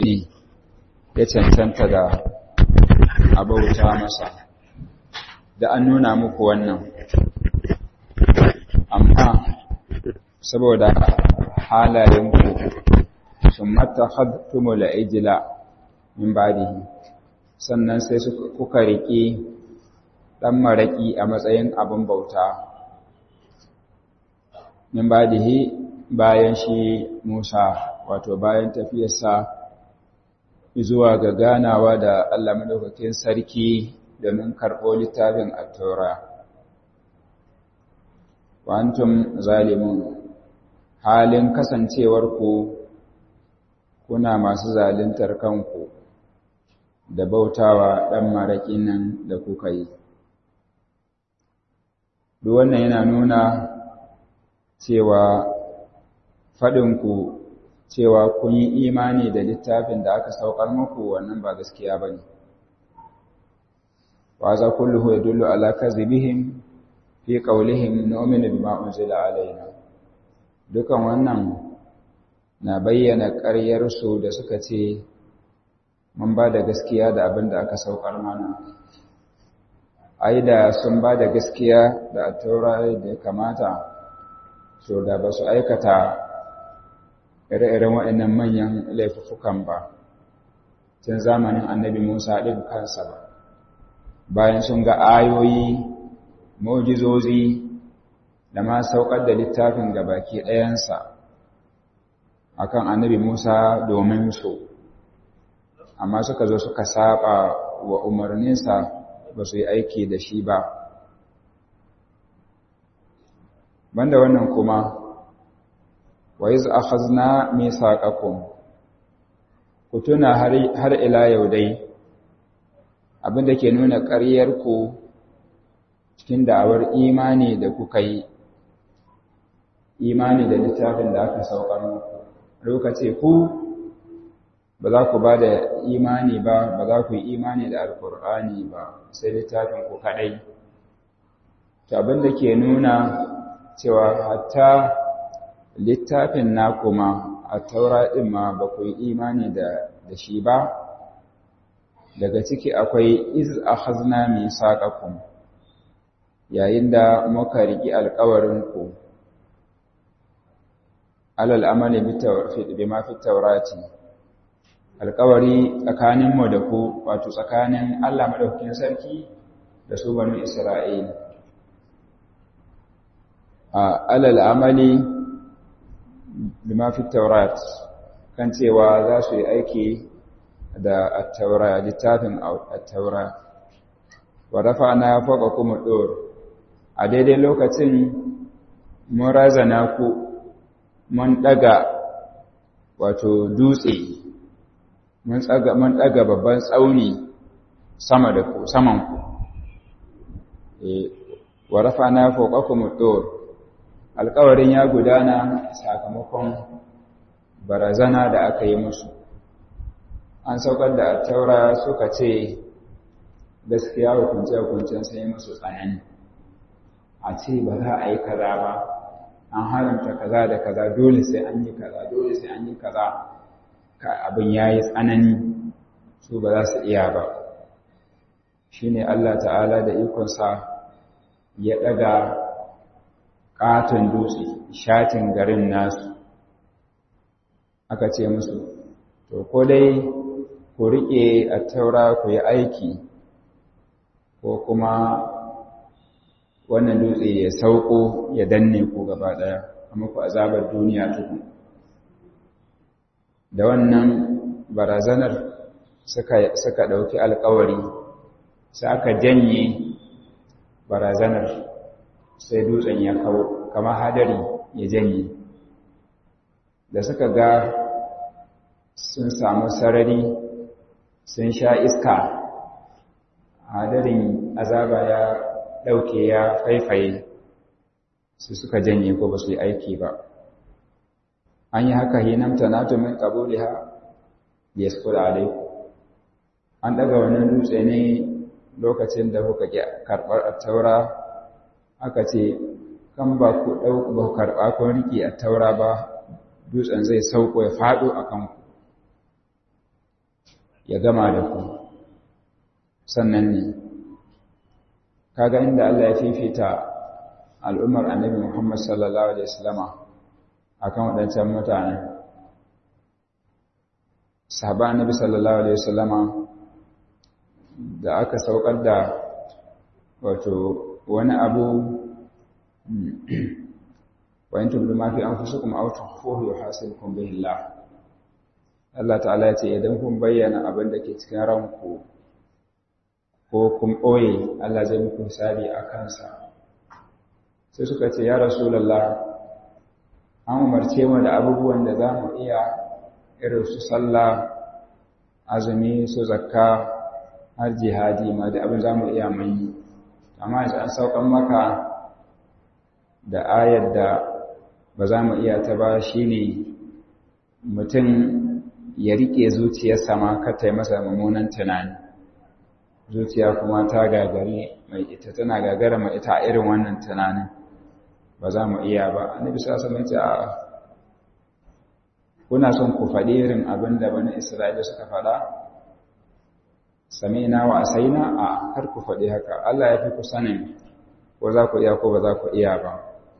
ne ya cancanta da abauta masa da an nuna muku wannan amma saboda halayenku sun mata hadtumul ijila min badihi sannan sai kuka riƙe ɗan maraƙi a matsayin abin bauta min badihi bayan shi Musa wato bayan tafiyarsa zuwa ga ganawa da Allah madaukakin sarki domin karɓo littafin at-taura wa antum zalimun halin kasancewar ku kuna masu zaluntar kanku da bautawa ɗan maraƙi nan da kuka yi duk wannan yana nuna cewa faɗinku cewa kun yi imani da littafin da aka saukar muku wannan ba gaskiya ba ne. Wa za kulluhu ya dullu ala kazibihim fi qawlihim nu'minu bima unzila alaina. Dukan wannan na bayyana ƙaryarsu da suka ce mun ba da gaskiya da abin da aka saukar mana. Ai da sun ba da gaskiya da taura da ya kamata, so da ba su aikata ire-iren waɗannan manyan laifukan ba tun zamanin annabi musa ɗin kansa ba bayan sun ga ayoyi mujizozi da ma saukar da littafin ga baki ɗayansa akan annabi musa domin su amma suka zo suka saba wa umarninsa ba su yi aiki da shi ba banda wannan kuma wa iz akhazna misaqakum ku tuna har har ila yau dai abinda ke nuna ƙaryar ku cikin da'awar imani da kuka yi imani da littafin da aka saukar muku lokaci ku ba za ku ba da imani ba ba za ku yi imani da alkur'ani ba sai littafin ku kadai to abinda ke nuna cewa hatta littafin na kuma a taura ɗin ma ba ku yi imani da shi ba daga ciki akwai iz a hazna mai saƙaƙun yayin da muka riƙi alƙawarinku alal amali bi ma fi taurati alƙawari tsakaninmu da ku wato tsakanin allah maɗaukakin sarki da su banu isra'ila alal amali bima fi taurat kan cewa za su yi aiki da attaura littafin attaura wa rafa'na fawqakum ad-dur a daidai lokacin mun razana ku mun daga wato dutse mun tsaga mun daga babban tsauni sama da ku saman ku eh wa rafa'na fawqakum ad-dur alƙawarin ya gudana sakamakon barazana da aka yi musu an saukar da taura suka ce gaskiya hukunce-hukuncen sai musu tsanani a ce ba za a yi kaza ba an haramta kaza da kaza dole sai an yi kaza dole sai an yi kaza ka abin ya yi tsanani su ba za su iya ba shi ne Allah ta'ala da ikonsa ya ɗaga ƙaton dutse shatin garin nasu aka ce musu to ko dai ku riƙe a taura ku yi aiki ko kuma wannan dutse ya sauko ya danne ku gaba ɗaya amma ku azabar duniya tuku da wannan barazanar suka ɗauki alkawari sai aka janye barazanar sai dutsen ya kawo kamar hadari ya janye da suka ga sun samu sarari sun sha iska hadarin azaba ya ɗauke ya faifaye su suka janye ko ba su yi aiki ba an yi haka hinamta na tumin ƙabuliha da ya skula alaiku an ɗaga wannan dutse ne lokacin da kuka karɓar taura aka ce kan ba ku ɗauku ba ku karɓa kun riƙe a taura ba dutsen zai sauko ya faɗo a kanku ya gama da ku sannan ne kaga inda Allah ya fifita al'ummar annabi Muhammad sallallahu alaihi wasallama akan waɗancan mutane sahaba annabi sallallahu alaihi wasallama da aka saukar da wato wani abu wa in tubdu ma fi anfusikum aw tukhfuhu yuhasibukum bihi Allah Allah ta'ala ya ce idan kun bayyana abin da ke cikin ranku ko kun ɓoye Allah zai muku hisabi a kansa sai suka ce ya rasulullah an umarce mu da abubuwan da za mu iya irin su sallah azumi su zakka har jihadi ma da abin za mu iya mai amma yanzu an saukan maka da ayar da ba za mu iya ta ba shi ne mutum ya riƙe zuciyarsa ma ka ta masa mummunan tunani zuciya kuma ta gagari mai ita tana gagara mai ita a irin wannan tunanin ba za mu iya ba annabi sallallahu alaihi wasallam a kuna son ku faɗi irin abin da bani isra'ila suka faɗa sami'na wa asaina a kar ku faɗi haka Allah ya fi ku sanin ko za ku iya ko ba za ku iya ba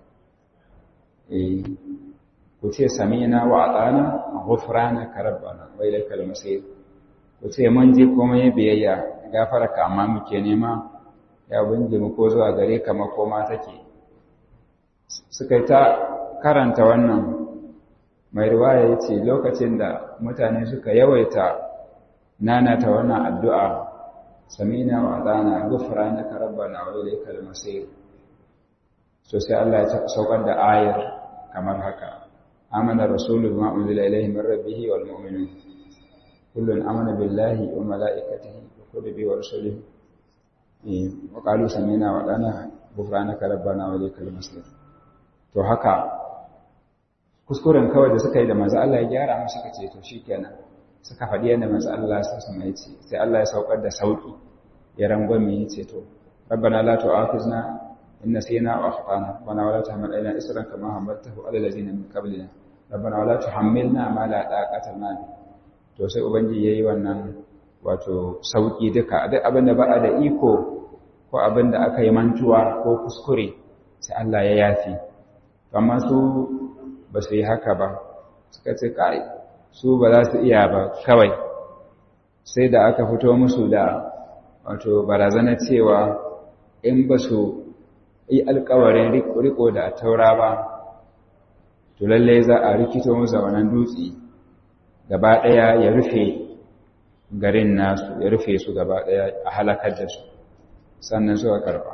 eh ku ce sami'na wa atana ghufranaka rabbana wa ilaikal masir ku ce mun ji komai biyayya gafararka amma muke nema ya bunje mu ko zuwa gare ka makoma take suka yi ta karanta wannan mai riwaya ya ce lokacin da mutane suka yawaita nanata wannan addu'a samina wa ɗana gufra na karabba na wale kalmasir so sai Allah ya saukar da ayar kamar haka amana rasulun ma'unzila ilaihi min rabbihi wal mu'minun kullun amana billahi wa mala'ikatihi wa kutubihi wa rusulihi wa qalu samina wa ɗana gufranaka rabbana wa ilaikal masir to haka kuskuren kawai da suka yi da manzo Allah ya gyara musu suka ce to shikenan suka faɗi yadda manzo Allah ya sa mai ce sai Allah ya saukar da sauki ya rangwame ya ce to rabbana la tu'akhizna in nasina wa akhtana wa la tahmil alaina isran kama hamaltahu ala allazina min qablina rabbana wa la tuhammilna ma la taqata lana to sai ubangiji yayi wannan wato sauki duka duk abin da ba da iko ko abin da aka yi mantuwa ko kuskure sai Allah ya yafi amma su ba su yi haka ba suka ce kai su ba za su iya ba kawai sai da aka fito musu da wato barazana cewa in ba su yi alkawarin riko da taura ba to lallai za a rikito musu wannan dutse gaba ɗaya ya rufe garin nasu ya rufe su gaba ɗaya a halakar da su sannan suka karɓa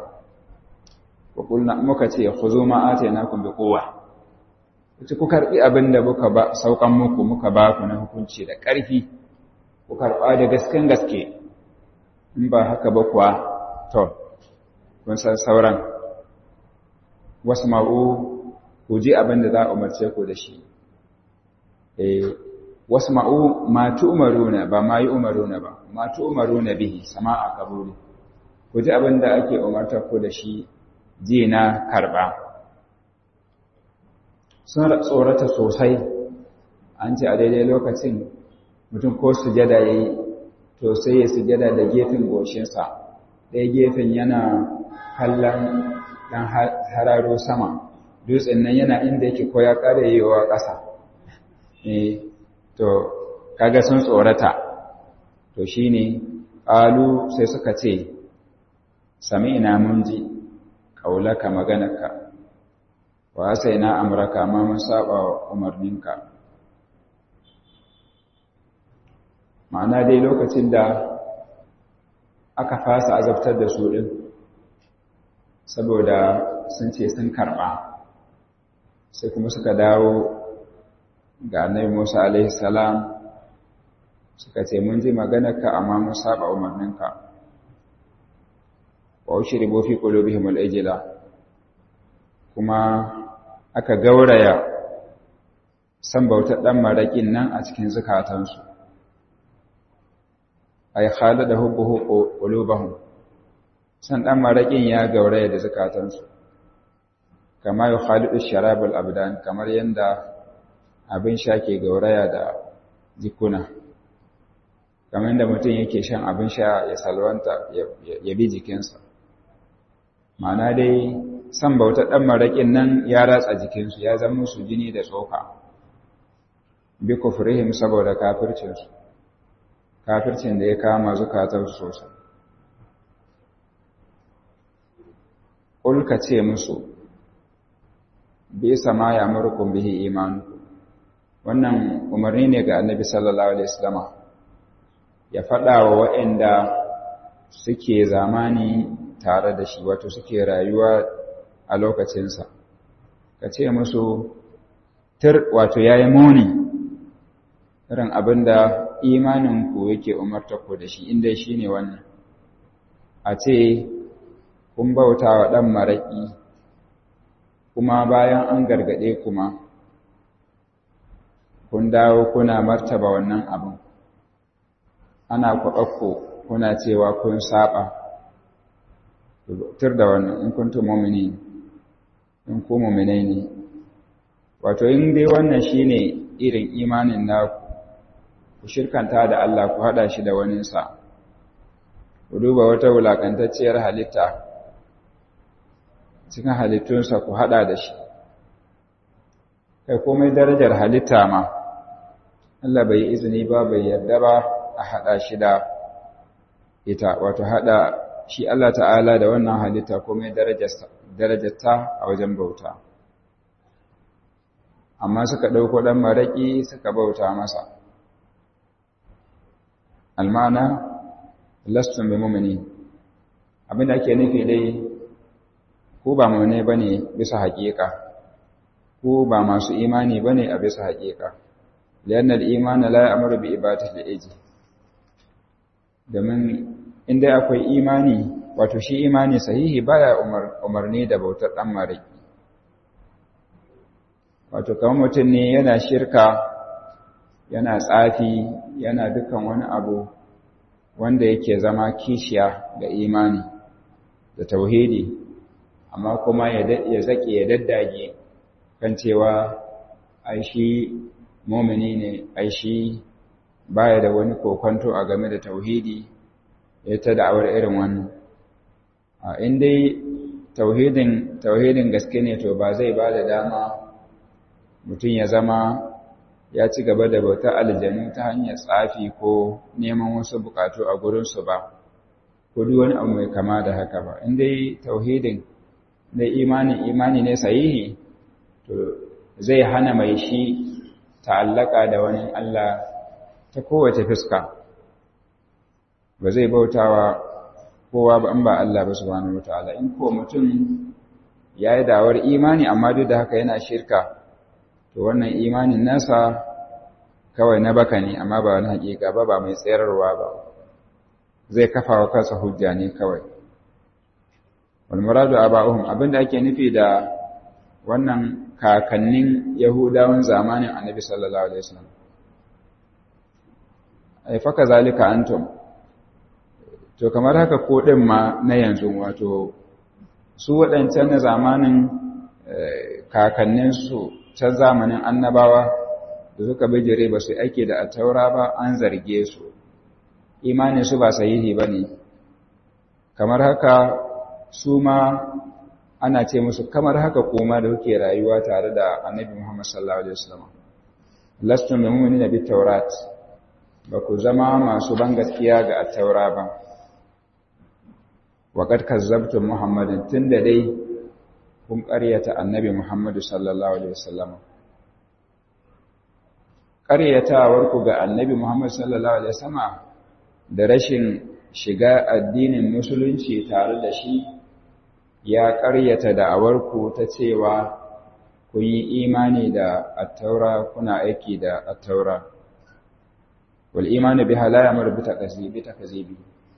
muka ce ku zo ma'ata na kun bi kowa wace ku karɓi abin da muka ba saukan muku muka ba ku na hukunci da ƙarfi ku karɓa da gasken gaske in ba haka ba kuwa to kun san sauran wasu ma'u ku ji abin da za a umarce ku da shi wasu ma'u ma umaruna ba ma yi umaruna ba ma umaruna bihi sama a kabuli ku ji abin da ake umartar ku da shi ji na karɓa sun tsorata sosai an ce a daidai lokacin mutum ko sujada ya yi to sai ya sujada da gefen goshinsa ɗaya gefen yana kallon ɗan hararo sama dutsen nan yana inda yake ko ya ƙara yiwuwa ƙasa to kaga sun tsorata to shi ne ƙalu sai suka ce sami ina mun ji ƙaulaka maganarka wa sai na amurka ma mun saba wa umarninka ma'ana dai lokacin da aka fasa azabtar da su ɗin saboda sun ce sun karɓa sai kuma suka dawo ga annabi musa alaihi salam suka ce mun ji maganarka amma mun saba umarninka wa ushribu fi qulubihim al-ijla kuma aka gauraya san bautar dan marakin nan a cikin zukatansu ay khalada hubbuhu qulubahum san dan marakin ya gauraya da zukatansu kama yu khalidu sharabul abdan kamar yanda abin sha ke gauraya da jikuna kamar da mutum yake shan abin sha ya salwanta ya bi jikinsa ma'ana dai san bauta ɗan maraƙin nan ya ratsa jikinsu ya zama musu jini da tsoka bi kufrihim saboda kafircinsu kafircin da ya kama zukatarsu sosai ƙulka ce musu bi sama ya murkun bihi imanu wannan umarni ne ga annabi sallallahu alaihi wasallama ya faɗa wa waɗanda suke zamani tare da shi wato suke rayuwa a lokacinsa ka ce musu tir wato ya yi muni irin abin da imaninku yake umarta ku da shi inda shi ne wannan a ce kun bauta wa ɗan maraƙi kuma bayan an gargaɗe kuma kun dawo kuna martaba wannan abin ana kwaɓakko kuna cewa kun saba tur da wannan in kuntum mu'mini in ku mu'minai ne wato in dai wannan shine irin imanin naku ku shirkanta da Allah ku hada shi da wani sa ku duba wata wulakantacciyar halitta cikin halittunsa ku hada da shi kai komai darajar halitta ma Allah bai yi izini ba bai yarda ba a hada shi da ita wato hada shi Allah ta'ala da wannan halitta komai darajarta a wajen bauta amma suka ɗauko ɗan maraƙi suka bauta masa almana lastun bi mumini abinda ake nufi dai ku ba mummune ba ne bisa haƙiƙa ku ba masu imani ba ne a bisa haƙiƙa liyannar imani la ya amuru bi ibadatul iji domin inda akwai imani wato shi imani sahihi baya umarni da bautar dan maraki wato kamar mutum ne yana shirka yana tsafi yana dukan wani abu wanda yake zama kishiya ga imani da tauhidi amma kuma ya zake ya daddage kan cewa ai shi mumini ne ai shi baya da wani kokonto a game da tauhidi ya ta da'awar irin wannan in dai tauhidin tauhidin gaske ne to ba zai ba da dama mutum ya zama ya ci gaba da bautar aljanu ta hanyar tsafi ko neman wasu bukatu a gurinsu ba ko duk wani abu mai kama da haka ba in dai tauhidin da imani imani ne sahihi to zai hana mai shi ta'allaka da wani Allah ta kowace fuska ba zai bautawa kowa ba in ba Allah ba subhanahu wataala in ko mutum yayi dawar imani amma duk da haka yana shirka to wannan imanin nasa kawai na baka ne amma ba wani hakika ba ba mai tsayarwa ba zai kafa wa kansa hujja ne kawai wal muradu aba'uhum abinda ake nufi da wannan kakannin yahudawan zamanin annabi sallallahu alaihi wasallam ai faka zalika antum to kamar haka ko din ma na yanzu wato su waɗancan na zamanin kakanninsu can zamanin annabawa da suka bijire ba su ake da taura ba an zarge su imanin su ba sahihi ba ne kamar haka su ma ana ce musu kamar haka kuma da kuke rayuwa tare da annabi Muhammad sallallahu alaihi wasallam lastum mu'minina bit taurat ba ku zama masu ban gaskiya ga at-taura ba wa qad kazzabtum muhammadin tunda dai kun ƙaryata annabi Muhammadu sallallahu alaihi wasallam ƙaryatawar ku ga annabi Muhammad sallallahu alaihi wasallam da rashin shiga addinin musulunci tare da shi ya ƙaryata da'awarku ta cewa kun yi imani da attaura kuna aiki da attaura wal imani biha la ya'muru bi takzibi takzibi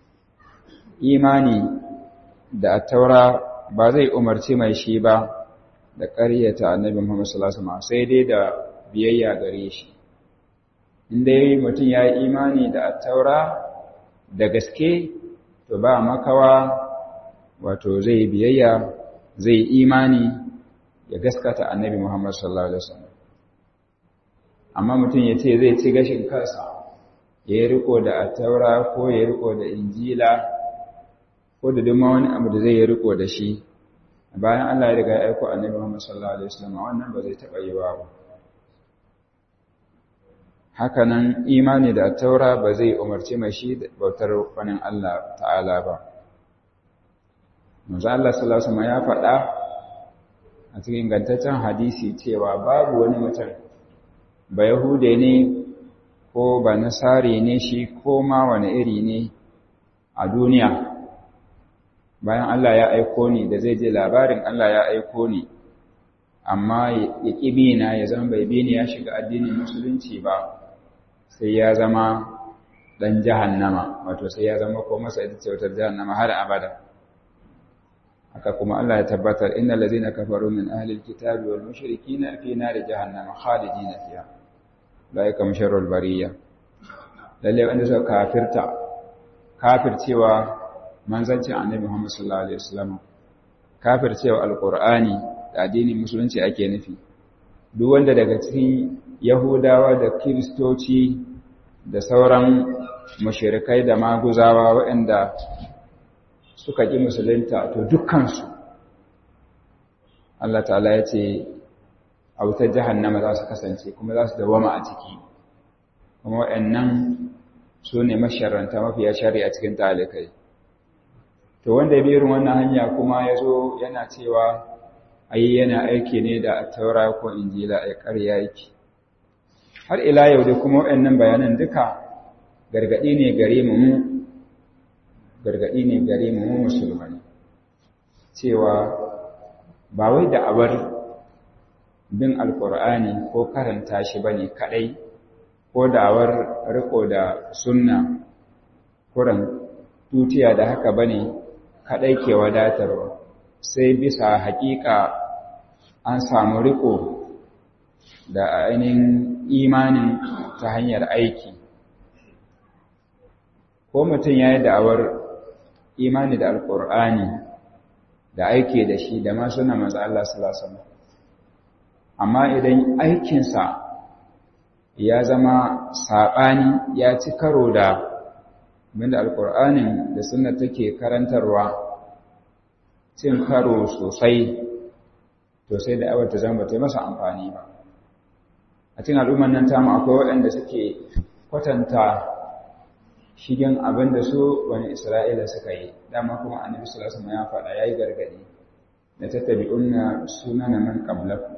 imani da attaura ba zai umarci mai shi ba da ƙaryata annabi Muhammad sallallahu alaihi wasallam sai dai da biyayya gare shi inda mutum ya yi imani da attaura da gaske to ba makawa wato zai biyayya zai imani ya gaskata annabi Muhammad sallallahu alaihi wasallam amma mutum ya ce zai ci gashin kansa ya yi riko da attaura ko ya yi riko da injila ko da duma wani abu da zai yi riko da shi bayan Allah ya riga ya aiko annabi Muhammad sallallahu alaihi wasallam wannan ba zai taba yi ba hakanan imani da attaura ba zai umarci mai shi da bautar wani Allah ta'ala ba manzo Allah sallallahu alaihi wasallam ya faɗa a cikin ingantaccen hadisi cewa babu wani mutum ba yahude ne ko ba nasari ne shi ko ma wani iri ne a duniya bayan Allah ya aiko ni da zai je labarin Allah ya aiko ni amma ya ƙibi na ya zama bai bi ni ya shiga addinin musulunci ba sai ya zama ɗan jahannama wato sai ya zama ko masa ita ce wutar jahannama har abada haka kuma Allah ya tabbatar innal ladzina kafaru min ahli alkitabi wal mushrikina fi nari jahannama khalidina fiha laika musharrul bariya lalle wanda suka kafirta kafircewa manzancin annabi Muhammad sallallahu alaihi wasallam kafircewa alqur'ani da addinin musulunci ake nufi duk wanda daga cikin yahudawa da kiristoci da sauran mushrikai da maguzawa waɗanda suka ƙi musulunta to dukkansu Allah ta'ala ya ce a wutar jahannama za su kasance kuma za su dawama a ciki kuma waɗannan su ne masharanta mafiya shari'a cikin talikai to wanda ya birin wannan hanya kuma ya zo yana cewa ayi yana aiki ne da taura ko injila a ƙarya yake har ila yau da kuma waɗannan bayanan duka gargaɗi ne gare mu gargaɗi ne gare mu musulmai cewa ba wai da'awar bin alkur'ani ko karanta shi bane kadai ko da'awar riko da sunna kuran tutiya da haka bane kadai ke wadatarwa sai bisa haƙiƙa an samu riko da ainihin imanin ta hanyar aiki ko mutum ya yi da'awar imani da alkur'ani da aiki da shi da masu na maza Allah sallallahu amma idan aikinsa ya zama saɓani ya ci karo da abinda alkur'anin da suna take karantarwa cin karo sosai to sai da awar ta zama ta masa amfani ba a cikin al'umman nan tamu akwai waɗanda suke kwatanta shigen abin da su wani Isra'ila suka yi, dama kuma annabi sallallahu alaihi ya faɗa yayi gargadi da tattabi'unna sunana man qablakum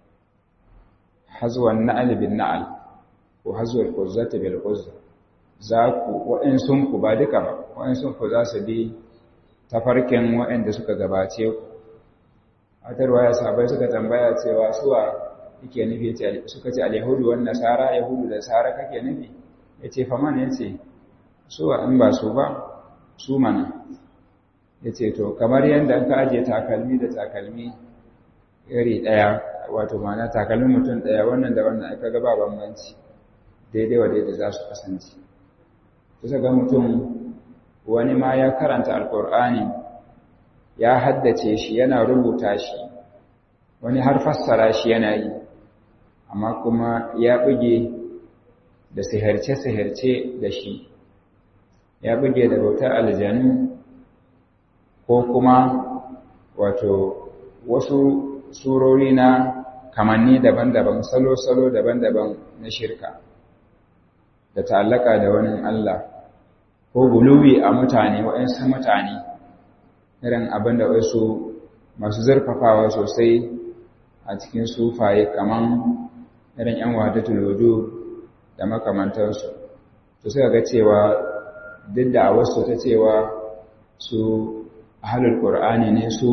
hazwan na'al bin na'al ko hazwal quzzati bil quzza za ku wa'in sun ku ba duka ba wa'in sun ku za su bi tafarkin wa'anda suka gabace ku atarwa ya sabai suka tambaya cewa suwa yake nufi suka ce al-yahudu wan nasara yahudu da nasara kake nufi yace faman yace su in ba su ba su mana ya ce to kamar yadda ka ajiye takalmi da takalmi iri ɗaya wato mana takalmin mutum ɗaya wannan da wannan aka gaba bambanci daidai wa daidai za su kasance kusa ga mutum wani ma ya karanta alkur'ani ya haddace shi yana rubuta shi wani har fassara shi yana yi amma kuma ya buge da sihirce-sihirce da shi ya buge da bautar aljanu ko kuma wato wasu surori na kamanni daban-daban salo-salo daban-daban na shirka da ta'allaka da wani Allah ko guluwi a mutane waɗansu mutane irin abin da wasu masu zurfafawa sosai a cikin sufaye kaman irin 'yan wadatul wudu da makamantarsu to suka ga cewa duk da wasu ta cewa su ahlul qur'ani ne su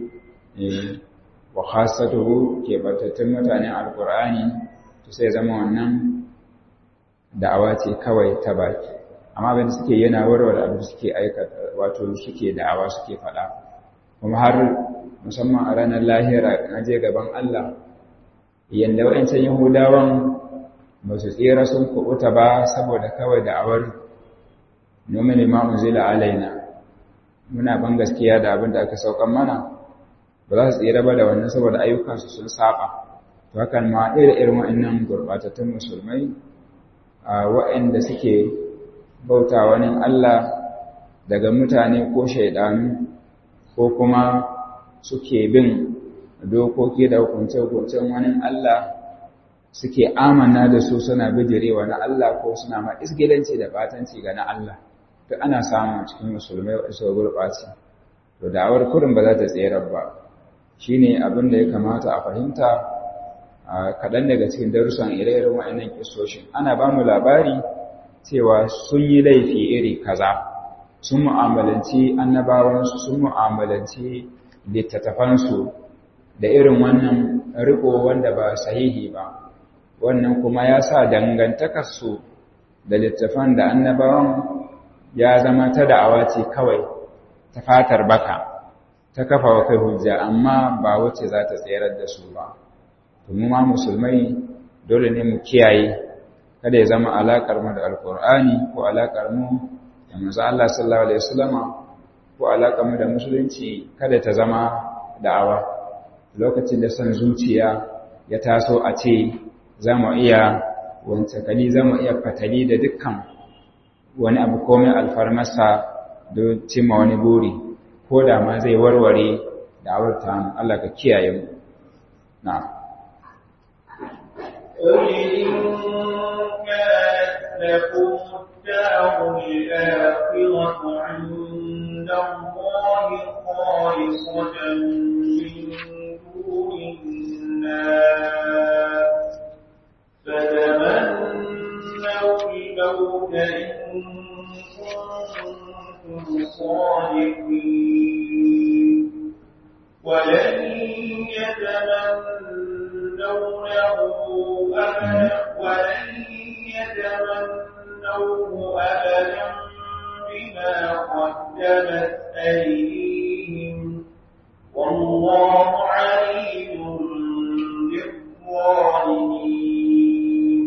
wa khassatuhu ke batattun mutanen alqur'ani to sai zama wannan da'awa ce kawai ta baki amma abin suke yana warware abin suke aikata wato suke da'awa suke faɗa kuma har musamman a ranar lahira na je gaban Allah yanda wa'ancan yahudawan ba su tsira sun kubuta ba saboda kawai da'awar nomin imamu zila alaina muna ban gaskiya da abin da aka saukan mana ba za su tsira ba da wannan saboda ayyukansu sun saba to hakan ma irin irin wa'annan gurbatattun musulmai a wa'anda suke bauta wani Allah daga mutane ko shaidanu ko kuma suke bin dokoki da hukunce-hukuncen wani Allah suke amana da su suna bijirewa na Allah ko suna ma isgilanci da batanci ga na Allah duk ana samun cikin musulmai wasu gurɓaci to da'awar kurin ba za ta tserar ba shine abin da ya kamata a fahimta kaɗan daga cikin darussan ire-iren wa'annan kisoshin ana ba mu labari cewa sun yi laifi iri kaza sun mu'amalanci annabawansu sun mu'amalanci littattafansu da irin wannan riko wanda ba sahihi ba wannan kuma ya sa dangantakarsu da littattafan da annabawan ya zama ta da'awa ce kawai ta fatar baka ta kafa wa kai hujja amma ba wacce za ta tserar da su ba mu ma musulmai dole ne mu kiyaye kada ya zama alaƙar mu da alƙur'ani ko alaƙar mu da manzo Allah sallallahu alaihi wasallama ko alaƙar mu da musulunci kada ta zama da'awa lokacin da son zuciya ya taso a ce za mu iya wancakali za mu iya fatali da dukkan wani abu komai alfarmasa don cimma wani buri ko da ma zai warware da'awar ta Allah ka kiyaye mu na'am قل إن كانت لكم الدار الآخرة عند الله خالصة من دون الناس فتمنوا الموت إن كنتم صادقين ولن يتمنونه أبدا ولن يتمنوه أبدا بما قدمت أيديهم والله عليم بالظالمين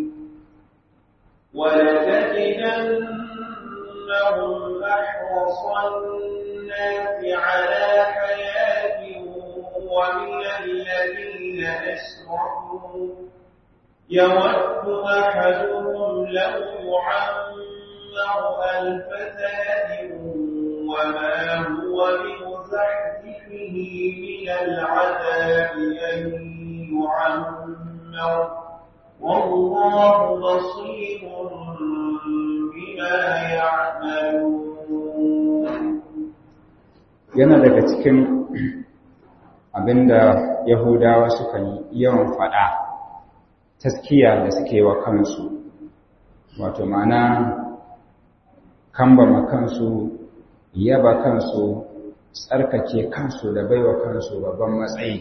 ولتجدنهم أحرص الناس على حياة ومن الذين أشركوا يود أحدهم لو يعمر ألف سنة وما هو بمزحزحه من العذاب أن يعمر والله بصير بما يعملون yana daga cikin abinda yahudawa suka yi yawan faɗa taskiya da suke wa kansu wato ma'ana kambama kansu yaba kansu tsarkake kansu da baiwa kansu babban matsayi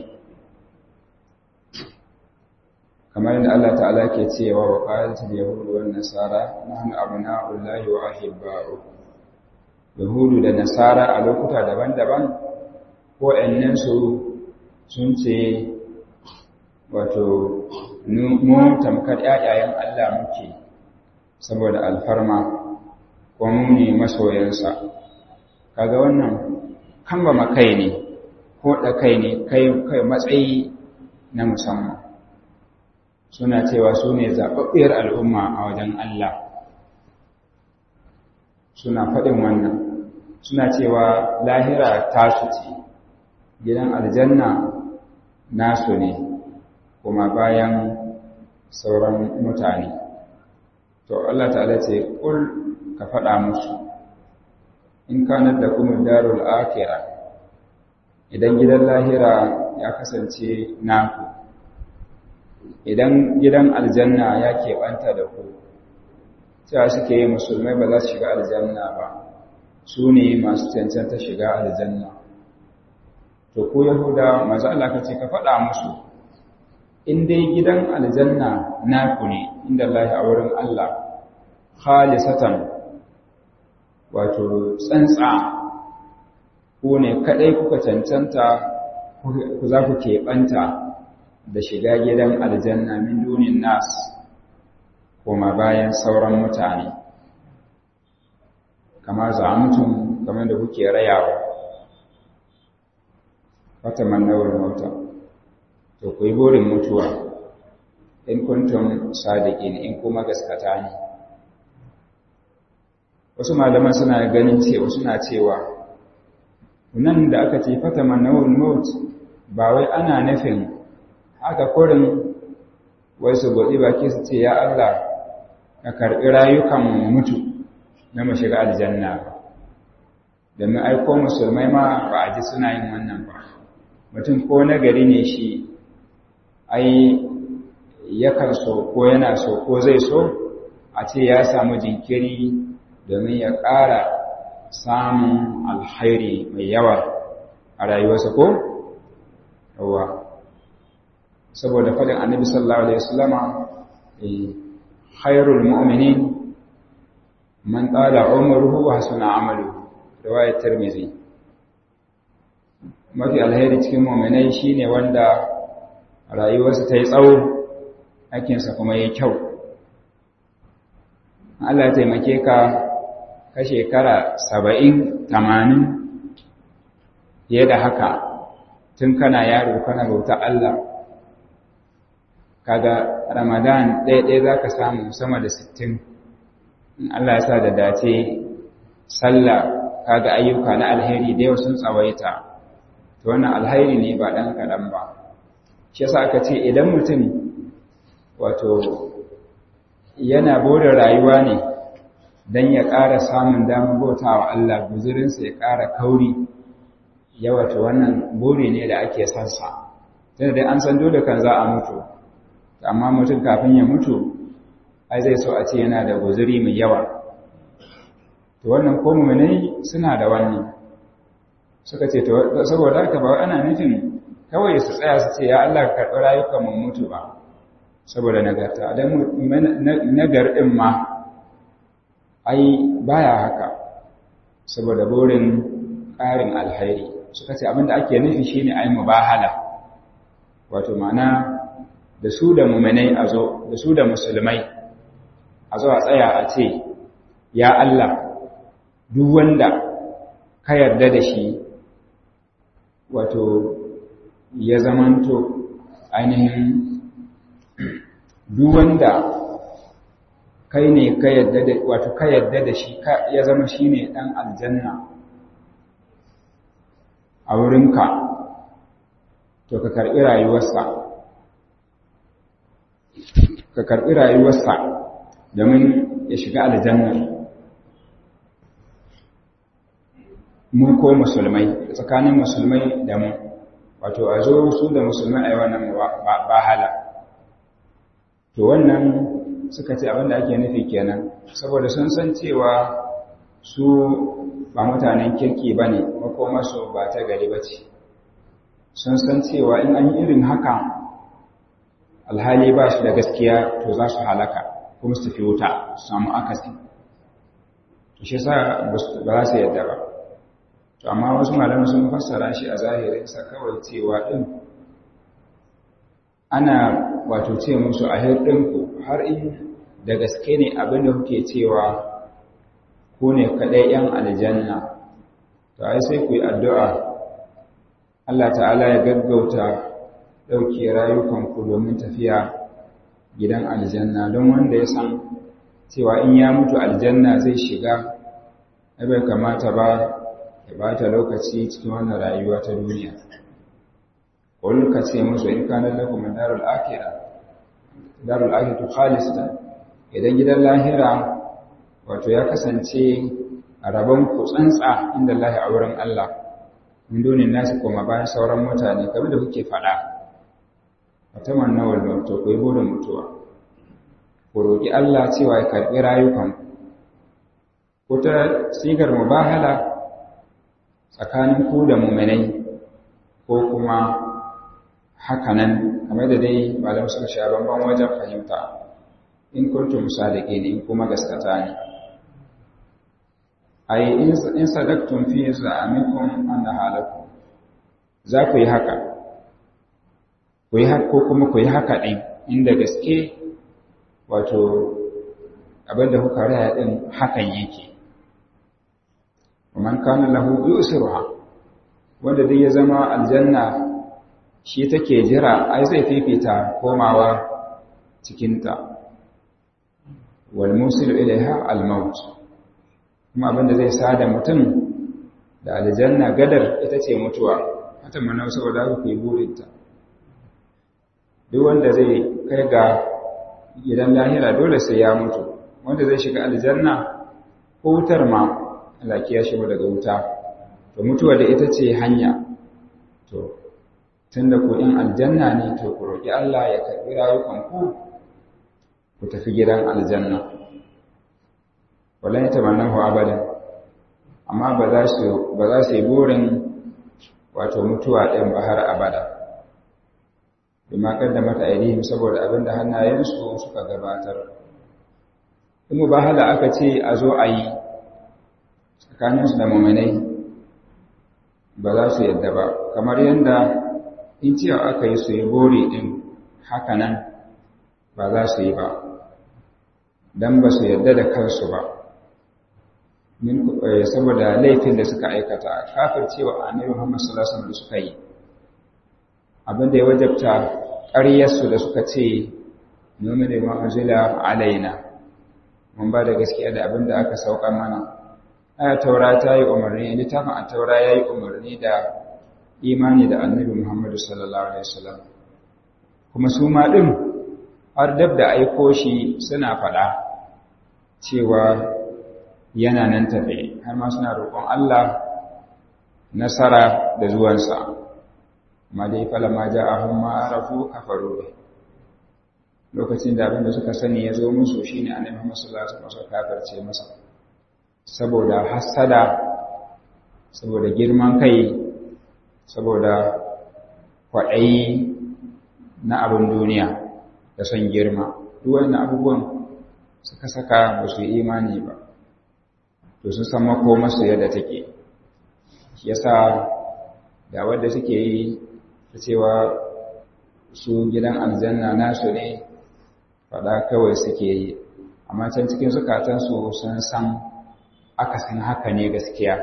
kamar yadda Allah ta'ala ke cewa wa qalatul yahudu wan nasara nahnu abna'ullahi wa ahibba'u yahudu da nasara a lokuta daban-daban ko su sun ce wato mu tamkar ƴaƴayen Allah muke saboda alfarma ko mu ne masoyansa kaga wannan kan ba makai ne ko da kai ne kai kai matsayi na musamman suna cewa su ne zaɓaɓɓiyar al'umma a wajen Allah suna faɗin wannan suna cewa lahira tasu ce gidan aljanna nasu ne kuma bayan sauran mutane to Allah ta'ala ce kul ka faɗa musu in kanar da kuma darul akira idan gidan lahira ya kasance naku idan gidan aljanna ya keɓanta da ku cewa suke yi musulmai ba za su shiga aljanna ba su ne masu cancanta shiga aljanna to ko yahuda masu Allah ka ce ka faɗa musu in dai gidan aljanna naku ne inda Allah a wurin Allah khalisatan wato tsantsa ku ne kadai kuka cancanta ku za ku keɓanta da shiga gidan aljanna min dunin nas koma bayan sauran mutane kama za mutum kamar da kuke rayawa wata mannawar mota to ku yi burin mutuwa in kuntum sadiqin in kuma gaskata ne wasu malaman suna ganin cewa suna cewa nan da aka ce fata manawul maut ba wai ana nufin haka kurin wai su godi baki su ce ya Allah ka karɓi rayukan mutu na mu shiga aljanna ba domin aiko musulmai ma ba a ji suna yin wannan ba mutum ko nagari ne shi ai yakan so ko yana so ko zai so a ce ya samu jinkiri domin ya ƙara samun alhairi mai yawa a rayuwarsa ko? yawa saboda faɗin annabi sallallahu alaihi wasallama khairul mu'minin man tsala umruhu wa hasuna amaluhu riwayat tirmidhi mafi alheri cikin mu'minai shine wanda rayuwarsa ta yi tsawo aikinsa kuma yayi kyau Allah ya taimake ka ka shekara saba'in tamanin fiye da haka tun kana yaro kana bauta Allah kaga ramadan ɗaya-ɗaya za ka samu sama da sittin in Allah ya sa da dace sallah kaga ayyuka na alheri da yau sun tsawaita to wannan alheri ne ba ɗan kaɗan ba shi yasa aka ce idan mutum wato yana bore rayuwa ne don ya ƙara samun damar bauta wa Allah guzurinsa ya ƙara kauri yawata wannan buri ne da ake son sa tunda dai an san dole kan za a mutu amma mutum kafin ya mutu ai zai so a ce yana da guzuri mai yawa to wannan ko mu'minai suna da wannan suka ce to saboda haka ba ana nufin kawai su tsaya su ce ya Allah ka karɓi rayukan mu mutu ba saboda nagarta dan nagar din ma ai baya haka saboda burin ƙarin alhairi suka ce abinda ake nufi shine ai mubahala wato ma'ana da su da mu'minai a zo da su da musulmai a zo a tsaya a ce ya Allah duk wanda ka yarda da shi wato ya zamanto ainihin duk wanda kai ne ka yarda da wato ka yarda da shi ya zama shine dan aljanna a wurinka to ka karbi rayuwarsa ka karbi rayuwarsa domin ya shiga aljanna mu ko musulmai tsakanin musulmai da mu wato a zo su da musulmai a yi wannan bahala to wannan suka ce abinda ake nufi kenan saboda sun san cewa su ba mutanen kirki ba ne makomarsu ba ta gari ba ce sun san cewa in an yi irin haka alhali ba su da gaskiya to za su halaka kuma su fi wuta su samu akasi to shi sa ba za su yadda ba to amma wasu malamai sun fassara shi a zahirinsa kawai cewa ɗin ana wato ce musu a hirɗinku har in da gaske ne abin da kuke cewa ku ne kaɗai ‘yan aljanna to ai sai ku yi addu'a Allah ta'ala ya gaggauta ɗauke rayukanku domin tafiya gidan aljanna don wanda ya san cewa in ya mutu aljanna zai shiga bai kamata ba ya bata lokaci cikin wannan rayuwa ta duniya wani ka ce musu in kanar lakum darul akhirah darul akhirah khalisatan idan gidan lahira wato ya kasance a rabon ku tsantsa inda Allah a wurin Allah min donin nasu kuma bayan sauran mutane kamar da kuke faɗa fataman nawal mautu ku yi burin mutuwa ku roƙi Allah cewa ya karɓi rayukanku ko ta sigar mubahala tsakanin ku da muminai ko kuma hakanan kamar da dai malam suka sha bamban wajen fahimta in kuntum sadiqin in kuma gaskata ne ai in sadaqtum fi za'amikum anna halakum za ku yi haka ku yi haka ko kuma ku yi haka din inda gaske wato abinda kuka raya din hakan yake man kana lahu yusruha wanda dai ya zama aljanna shi take jira ai zai fifita komawa cikin ta wal musil ilaiha al maut kuma abinda zai sada mutum da aljanna gadar ita ce mutuwa hata mana saboda haka ku yi burinta duk wanda zai kai ga gidan lahira dole sai ya mutu wanda zai shiga aljanna ko wutar ma Allah ya shi daga wuta to mutuwa da ita ce hanya to tunda ku in aljanna ne to ku roki Allah ya karbi rayukan ku ku tafi gidan aljanna wallahi tamannahu abadan amma ba za su ba za su yi burin wato mutuwa ɗin ba har abada bima kaddamat aydihim saboda abinda hannayensu suka gabatar in mubahala aka ce a zo a yi tsakaninsu da muminai ba za su yadda ba kamar yadda in cewa aka yi su yi bori ɗin hakanan ba za su yi ba don ba su yadda da kansu ba saboda laifin da suka aikata kafir cewa annabi Muhammad sallallahu alaihi wasallam da suka yi abinda ya wajabta ƙaryarsu da suka ce nomi da ma'azila alaina mun ba da gaskiya da abinda aka sauka mana aya taura ta yi umarni littafin a taura ya yi umarni da imani da annabi Muhammad sallallahu alaihi wasallam kuma su ma ɗin har dab da aiko shi suna faɗa cewa yana nan tafe har ma suna roƙon Allah nasara da zuwansa amma dai falama ja'ahum ma arafu kafaru bi lokacin da abinda suka sani ya zo musu shine annabi Muhammad sallallahu alaihi wasallam kafirce masa saboda hasada saboda girman kai saboda kwaɗayi na abin duniya da son girma duk wannan abubuwan suka saka ba su yi imani ba to sun san makomarsu yadda take shi yasa da wadda suke yi ta cewa su gidan aljanna nasu ne faɗa kawai suke yi amma can cikin zukatansu sun san akasin haka ne gaskiya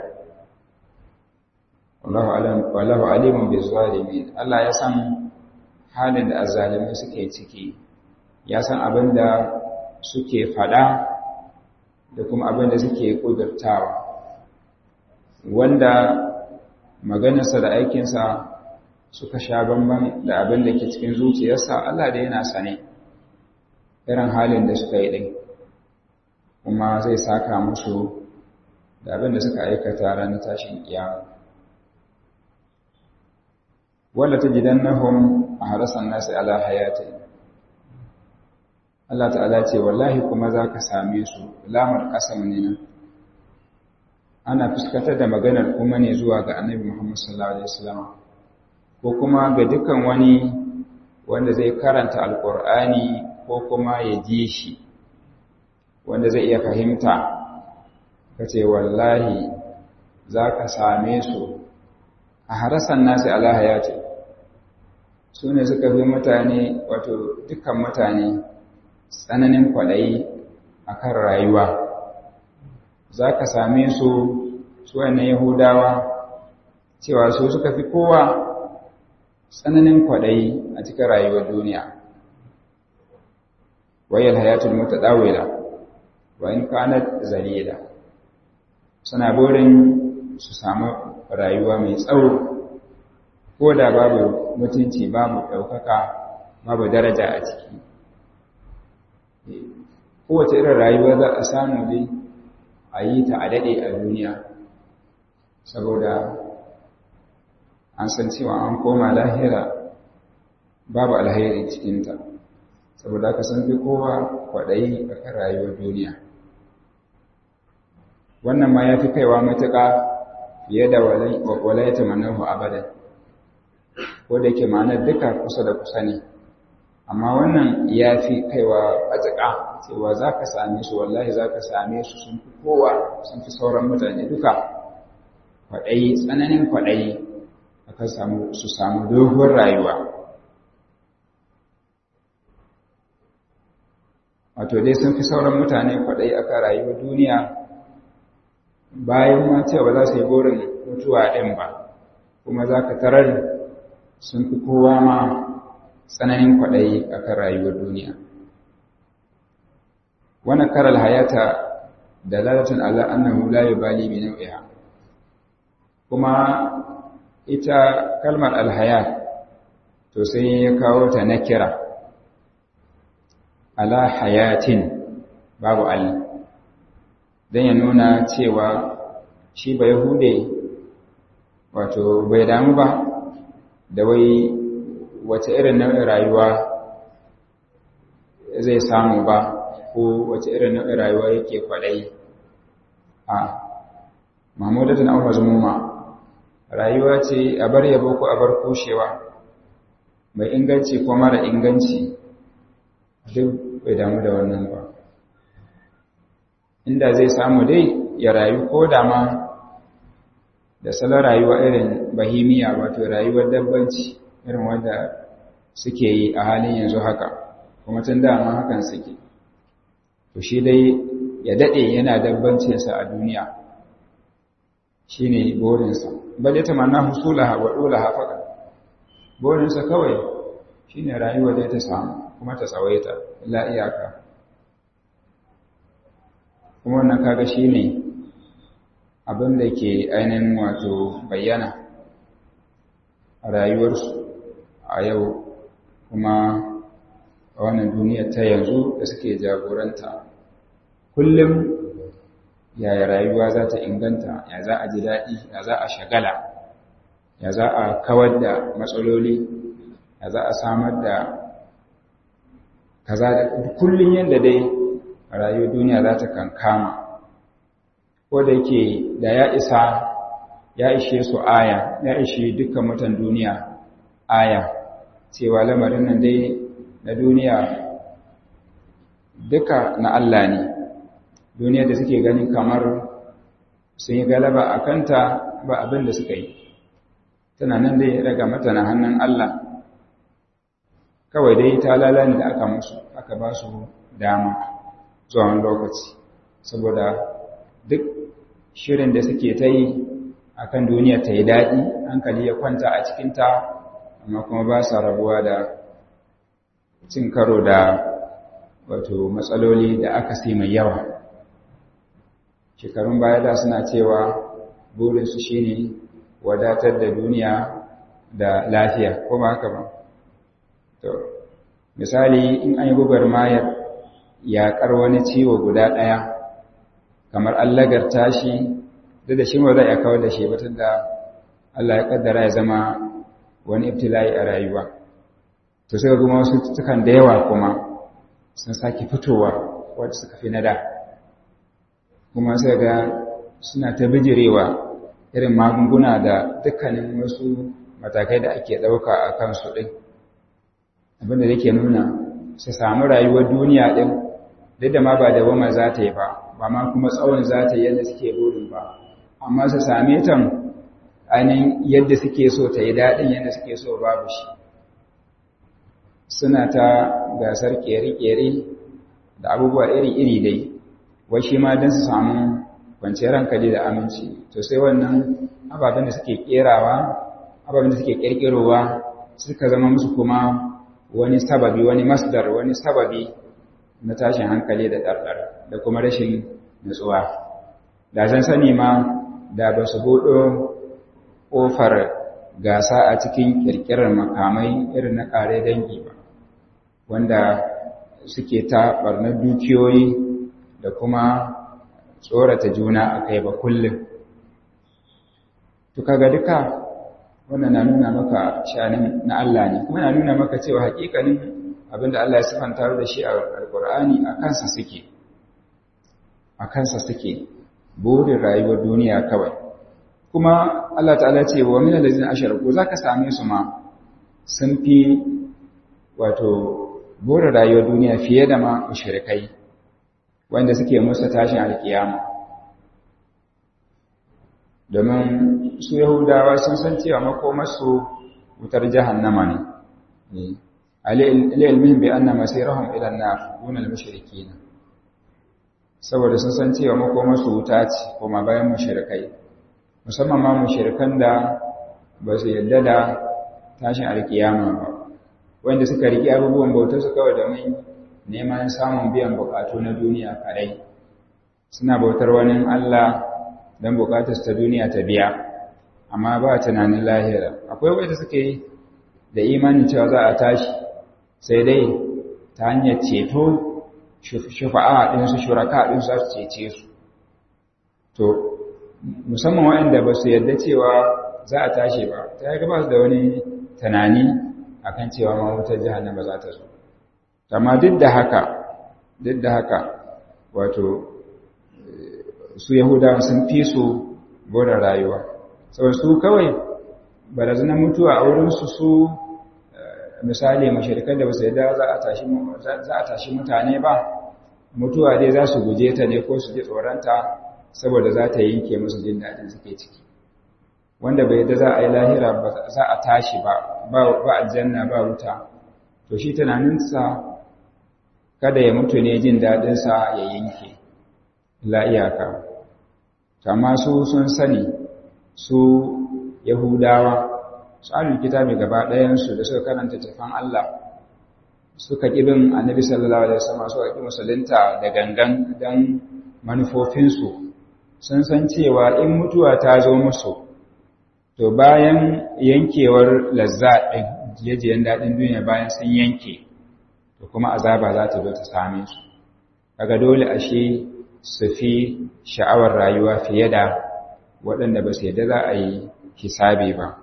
wallahu alimun bi zalimin Allah ya san halin da azzalimai suke ciki ya san abin da suke faɗa da kuma abin da suke ƙudurtawa wanda maganarsa da aikinsa suka sha bamban da abin da ke cikin zuciyarsa Allah da yana sane irin halin da suka yi ɗin kuma zai saka musu da abin da suka aikata ranar tashin kiyama wanda ta gidan nahum a harasan nasu ala hayatin Allah ta'ala ce wallahi kuma za ka same su lamar ƙasam ne nan ana fuskatar da maganar kuma ne zuwa ga annabi Muhammad sallallahu alaihi wasallam ko kuma ga dukkan wani wanda zai karanta alqur'ani ko kuma ya ji shi wanda zai iya fahimta kace wallahi za ka same su a harasan nasi ala hayati su ne suka fi mutane wato dukkan mutane tsananin kwaɗayi a kan rayuwa za ka same su su wannan yahudawa cewa su suka fi kowa tsananin kwaɗayi a cikin rayuwar duniya wayar hayatul mutu ɗawila wa in kanat zalila suna burin su samu rayuwa mai tsawo ko da babu mutunci babu ɗaukaka babu daraja a ciki kowace irin rayuwa za a samu dai a yi ta a daɗe a duniya saboda an san cewa an koma lahira babu alhairi cikinta saboda ka san fi kowa kwaɗayi a kan rayuwar duniya wannan ma ya fi kaiwa matuƙa fiye da walaita manahu abadan ko da ke ma'anar duka kusa da kusa ne amma wannan ya fi kaiwa a tsaka cewa za ka same su wallahi za ka same su sun fi kowa sun fi sauran mutane duka kwaɗayi tsananin kwaɗayi aka samu su samu doguwar rayuwa wato dai sun fi sauran mutane kwaɗayi aka rayuwar duniya bayan ma cewa za su yi burin mutuwa ɗin ba kuma za ka tarar sun fi kowa ma tsananin kwaɗayi a kan rayuwar duniya wani karar hayata dalalatun ala annahu la yubali bi naw'iha kuma ita kalmar alhayat to sai ya kawo ta nakira ala hayatin babu al dan ya nuna cewa shi ba yahude wato bai damu ba da wai wace irin nau'in rayuwa zai samu ba ko wace irin nau'in rayuwa yake kwaɗayi a mahmudatun an mazmuma rayuwa ce a bar yabo ko a bar kushewa mai inganci ko mara inganci duk bai damu da wannan ba inda zai samu dai ya rayu ko da ma da salon rayuwa irin bahimiya wato rayuwar dabbanci irin wanda suke yi a halin yanzu haka kuma tun dama hakan suke to shi dai ya daɗe yana dabbancinsa a duniya shi ne burinsa bal ya tamanna husulaha wa ɗolaha faɗa burinsa kawai shi ne rayuwa da ta samu kuma ta tsawaita la iyaka kuma wannan kaga shi ne abin da ke ainihin wato bayyana a rayuwarsu a yau kuma a wannan duniyar ta yanzu da suke jagoranta kullum yaya rayuwa za ta inganta ya za a ji daɗi ya za a shagala ya za a kawar da matsaloli ya za a samar da kaza da kullum yadda dai rayuwar duniya za ta kankama ko da yake da ya isa ya ishe su aya ya ishe dukkan mutan duniya aya cewa lamarin nan dai na duniya duka na Allah ne duniya da suke ganin kamar sun yi galaba a kanta ba abin da suka yi tana nan dai daga mata na hannun Allah kawai dai ta lalani da aka musu aka ba su dama zuwa lokaci saboda duk shirin da suke ta yi a kan duniya ta yi daɗi hankali ya kwanta a cikinta amma kuma ba sa rabuwa da cin karo da wato matsaloli da aka sai mai yawa shekarun baya da suna cewa burinsu shi ne wadatar da duniya da lafiya ko ba haka ba to misali in an yi gubar mayar yaƙar wani ciwo guda ɗaya kamar an lagarta shi duk da shi ma zai kawar da shi batun da Allah ya kaddara ya zama wani ibtila'i a rayuwa to sai kuma wasu tukan da yawa kuma sun sake fitowa wadda suka fi nada kuma sai ga suna ta bijirewa irin magunguna da dukkanin wasu matakai da ake ɗauka a kansu ɗin abinda yake nuna su samu rayuwar duniya ɗin duk da ma ba da wama za ta yi ba ba ma kuma tsawon za ta yi yadda suke burin ba amma su same ta ainihin yadda suke so ta yi daɗin yadda suke so babu shi suna ta gasar ƙere-ƙere da abubuwa iri-iri dai wai shi ma don su samu kwanciyar hankali da aminci to sai wannan ababen da suke ƙerawa ababen da suke ƙirƙirowa suka zama musu kuma wani sababi wani masdar wani sababi na tashin hankali da ɗarɗar da kuma rashin nutsuwa da zan sani ma da ba su buɗo ƙofar gasa a cikin ƙirƙirar makamai irin na ƙare dangi ba wanda suke ta ɓarnar dukiyoyi da kuma tsorata juna a kai ba kullum to kaga duka wannan na nuna maka shanin na Allah ne kuma na nuna maka cewa hakikanin abinda Allah ya sifanta da shi a alkur'ani a kansa suke a kansa suke burin rayuwar duniya kawai kuma Allah ta'ala ce wa min allazina asharaku zaka same su ma sun fi wato burin rayuwar duniya fiye da ma mushrikai wanda suke musa tashin alkiyama domin su yahudawa sun san cewa makomarsu wutar jahannama ne alilmin bi anna masirahum ila an-nar dun al-mushrikeen saboda sun san cewa makomarsu wuta ce kuma bayan mushrikai musamman ma mushrikan da ba su yadda da tashin alkiyama ba wanda suka riƙe abubuwan bautar su kawai domin neman samun biyan bukatu na duniya kadai suna bautar wani Allah don bukatar ta duniya ta biya amma ba tunanin lahira akwai wanda suke da imanin cewa za a tashi sai dai ta hanyar ceto shufa'a ɗinsu shuraka ɗinsu za su cece su to musamman waɗanda ba su yarda cewa za a tashi ba ta yi gaba da wani tunani akan cewa ma wutar jihannama za ta zo amma duk da haka duk da haka wato su yahudawa sun fi su bora rayuwa saboda su kawai barazanar mutuwa a wurinsu su misali mashirkan da basu yadda za a tashi mutane ba mutuwa dai za su guje ta ne ko su ji tsoronta saboda za ta yanke musu jin daɗin suke ciki wanda bai yadda za a yi lahira ba za a tashi ba ba aljanna ba wuta to shi tunaninsa kada ya mutu ne jin daɗinsa ya yanke la iyaka amma su sun sani su yahudawa tsarin kitabi gaba ɗayansu da suka karanta tafan Allah suka ƙibin annabi sallallahu alaihi wasallam suka ƙi musulunta da gangan don manufofinsu sun san cewa in mutuwa ta zo musu to bayan yankewar lazza ɗin jiyajiyan daɗin duniya bayan sun yanke to kuma azaba za ta zo ta same su kaga dole ashe su fi sha'awar rayuwa fiye da waɗanda ba su yadda za a yi hisabi ba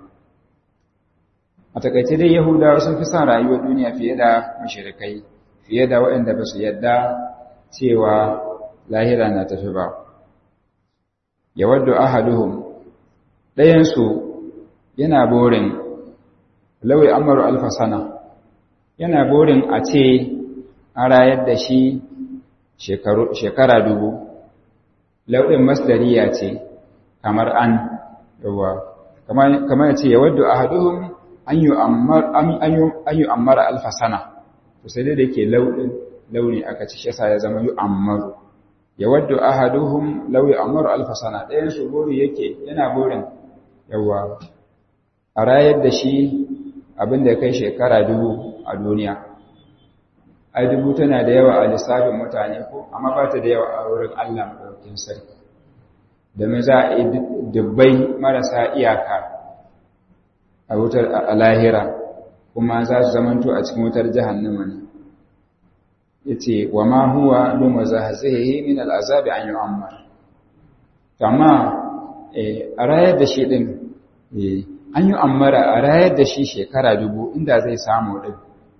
a takaice dai yahudawa sun fi son rayuwar duniya fiye da mashirikai fiye da waɗanda ba su yadda cewa lahira na tafi ba ya wadda ahaduhum ɗayansu yana borin lauyi amaru alfasana yana borin a ce an rayar da shi shekara dubu lauɗin masdariya ce kamar an yawa kamar ya ce ya wadda a haduhun an yi ammara alfasana to sai dai da ke lauɗin launi aka ci shasa ya zama yi ammaru ya wadda a haduhun lauyi ammaru alfasana ɗayan su bori yake yana borin yawa a rayar da shi abin da kai shekara dubu a duniya ai dubu tana da yawa a lissafin mutane ko amma ba ta da yawa a wurin Allah maɗaukin sarki domin za a yi dubbai marasa iyaka a wutar a lahira kuma za su zamanto a cikin wutar jahannama ne ya ce wa ma huwa bin wa zahazihi min al'azabi an yi ammar amma a rayar da shi ɗin an yi ammara a rayar da shi shekara dubu inda zai samu ɗin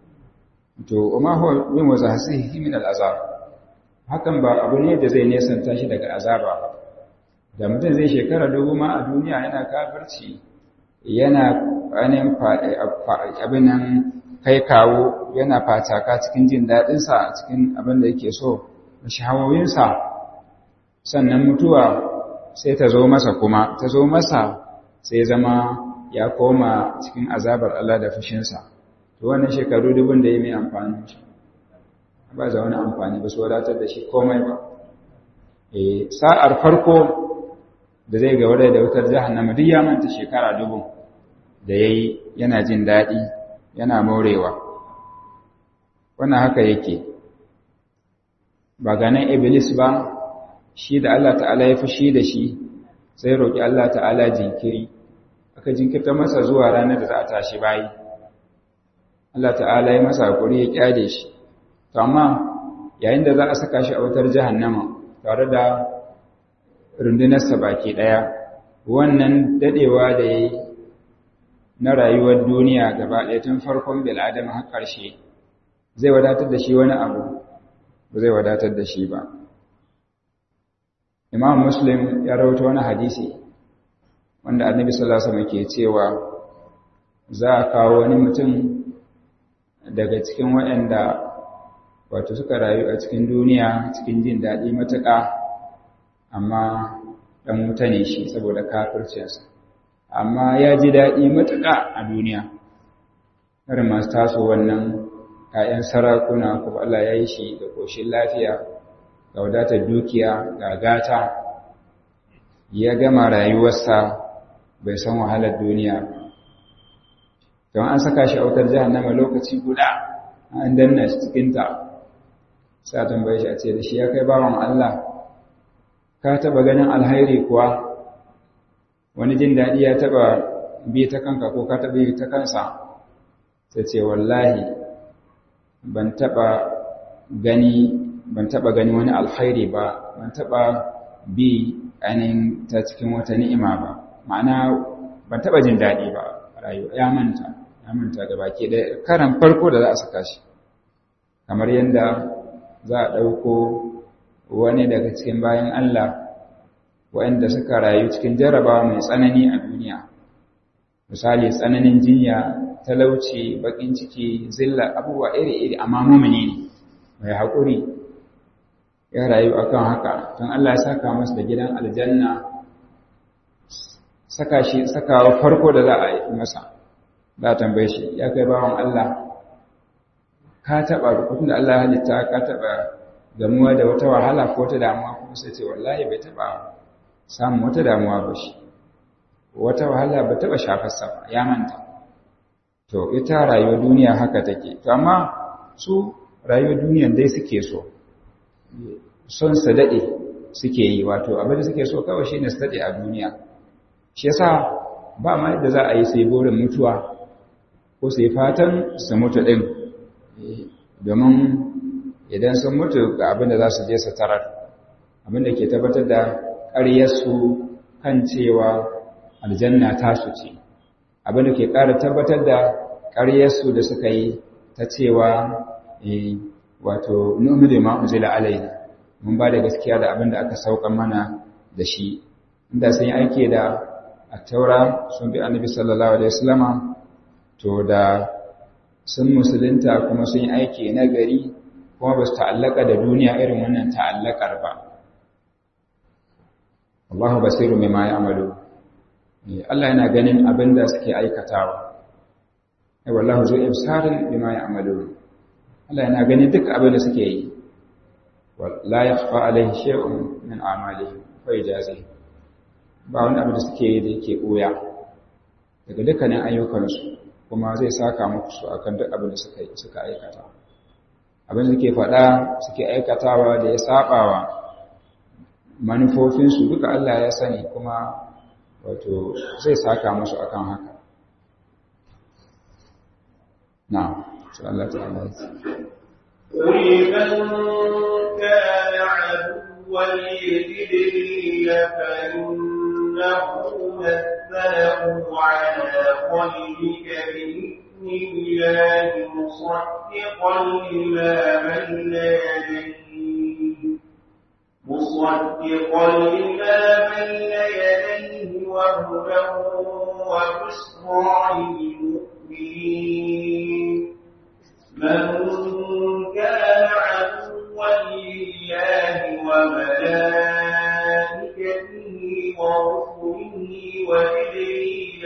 to ma huwa min wazahsihi min al'azab hakan ba abu ne da zai nesanta shi daga azaba ba da mutum zai shekara dubu ma a duniya yana kafirci yana anin abin nan kai kawo yana fataka cikin jin daɗinsa a cikin abin da yake so da shahawoyinsa sannan mutuwa sai ta zo masa kuma ta zo masa sai zama ya koma cikin azabar Allah da fushinsa to wannan shekaru dubun da ya mai amfani shi ba za wani amfani ba su wadatar da shi komai ba e sa'ar farko da zai ga wadai da wutar jahannama duk ya manta shekara dubun da yayi yana jin daɗi yana morewa wannan haka yake ba ganin iblis ba shi da Allah ta'ala ya fushi da shi sai roƙi Allah ta'ala jinkiri aka jinkirta masa zuwa ranar da za a tashi bayi Allah ta'ala ya masa hakuri ya kyale shi to amma yayin da za a saka shi a wutar jahannama tare da rundunarsa baki daya wannan dadewa da yayi na rayuwar duniya gaba ɗaya tun farkon bil'adam har ƙarshe zai wadatar da shi wani abu ba zai wadatar da shi ba Imam Muslim ya rawaito wani hadisi wanda Annabi sallallahu alaihi wasallam ke cewa za a kawo wani mutum daga cikin waɗanda wato suka rayu a cikin duniya cikin jin daɗi matuƙa amma ɗan wuta ne shi saboda kafircinsa amma ya ji daɗi matuƙa a duniya irin masu taso wannan ‘ya'yan sarakuna kuma Allah ya yi shi da ƙoshin lafiya ga wadatar dukiya ga gata ya gama rayuwarsa bai san wahalar duniya don an saka shi a wutar jahannama lokaci guda an danna shi cikinta sai a tambaye shi a ce da shi ya kai bawan Allah ka taba ganin alhairi kuwa wani jin daɗi ya taba bi ta kanka ko ka taba yi ta kansa sai ce wallahi ban taba gani ban taba gani wani alhairi ba ban taba bi ainihin ta cikin wata ni'ima ba ma'ana ban taba jin daɗi ba rayuwa ya manta ya manta da baki ɗaya karan farko da za a saka shi kamar yadda za a ɗauko wani daga cikin bayan Allah waɗanda suka rayu cikin jaraba mai tsanani a duniya misali tsananin jinya talauci bakin ciki zilla abubuwa iri-iri amma mumini ne mai haƙuri ya rayu akan haka tun Allah ya saka masa da gidan aljanna saka shi sakawa farko da za a yi masa za a tambaye shi ya kai bawan Allah ka taɓa rukutun da Allah ya halitta ka taɓa gamuwa da wata wahala ko wata damuwa kuma sai ce wallahi bai taɓa samun wata damuwa ba shi wata wahala ba taɓa shafarsa ba ya manta to ita rayuwar duniya haka take to amma su rayuwar duniyan dai suke so son su daɗe suke yi wato abin da suke so kawai shi ne su daɗe a duniya shi yasa ba ma yadda za a yi sai burin mutuwa ko sai fatan su mutu ɗin domin idan sun mutu ga abin da za su je su tarar abin da ke tabbatar da ƙaryarsu kan cewa aljanna tasu ce abin da ke ƙara tabbatar da ƙaryarsu da suka yi ta cewa wato nuhu da ma'uzila alaina mun ba da gaskiya da abin da aka sauka mana da shi inda sun yi aiki da a taura sun bi annabi sallallahu alaihi wasallama to da sun musulunta kuma sun yi aiki na gari kuma ba su ta'allaka da duniya irin wannan ta'allakar ba Allahu basiru mimma ya'malu Allah yana ganin abin da suke aikatawa ai wallahu zu ibsarin bima ya'malu Allah yana ganin duk abin da suke yi la yakhfa alaihi shay'un min a'malihi fa yajazihi ba wani abu da suke yi da yake ɓoya daga dukkanin ayyukansu kuma zai saka muku su akan duk abin da suka aikata abin da suke faɗa suke aikatawa da ya saɓawa manufofinsu duka Allah ya sani kuma wato zai saka musu akan haka na su Allah ta'ala قل من كان عدوا لجبريل فإنه نزله على قلبك بإذن الله مصدقا لما بين يديه مصدقا لما بين يديه وهدى وبشرى للمؤمنين من كان عدوا لله وملائكته ورسله وجبريل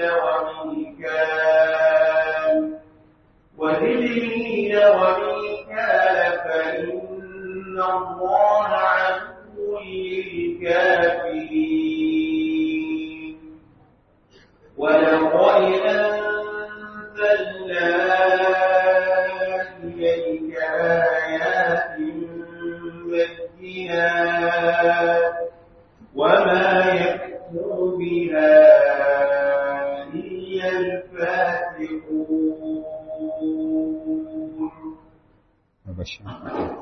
وميكال وجبريل وميكال فإن الله عدو للكافرين ولقد أنزلنا إليك آيات بينات وما يكفر بها إلا الفاسقون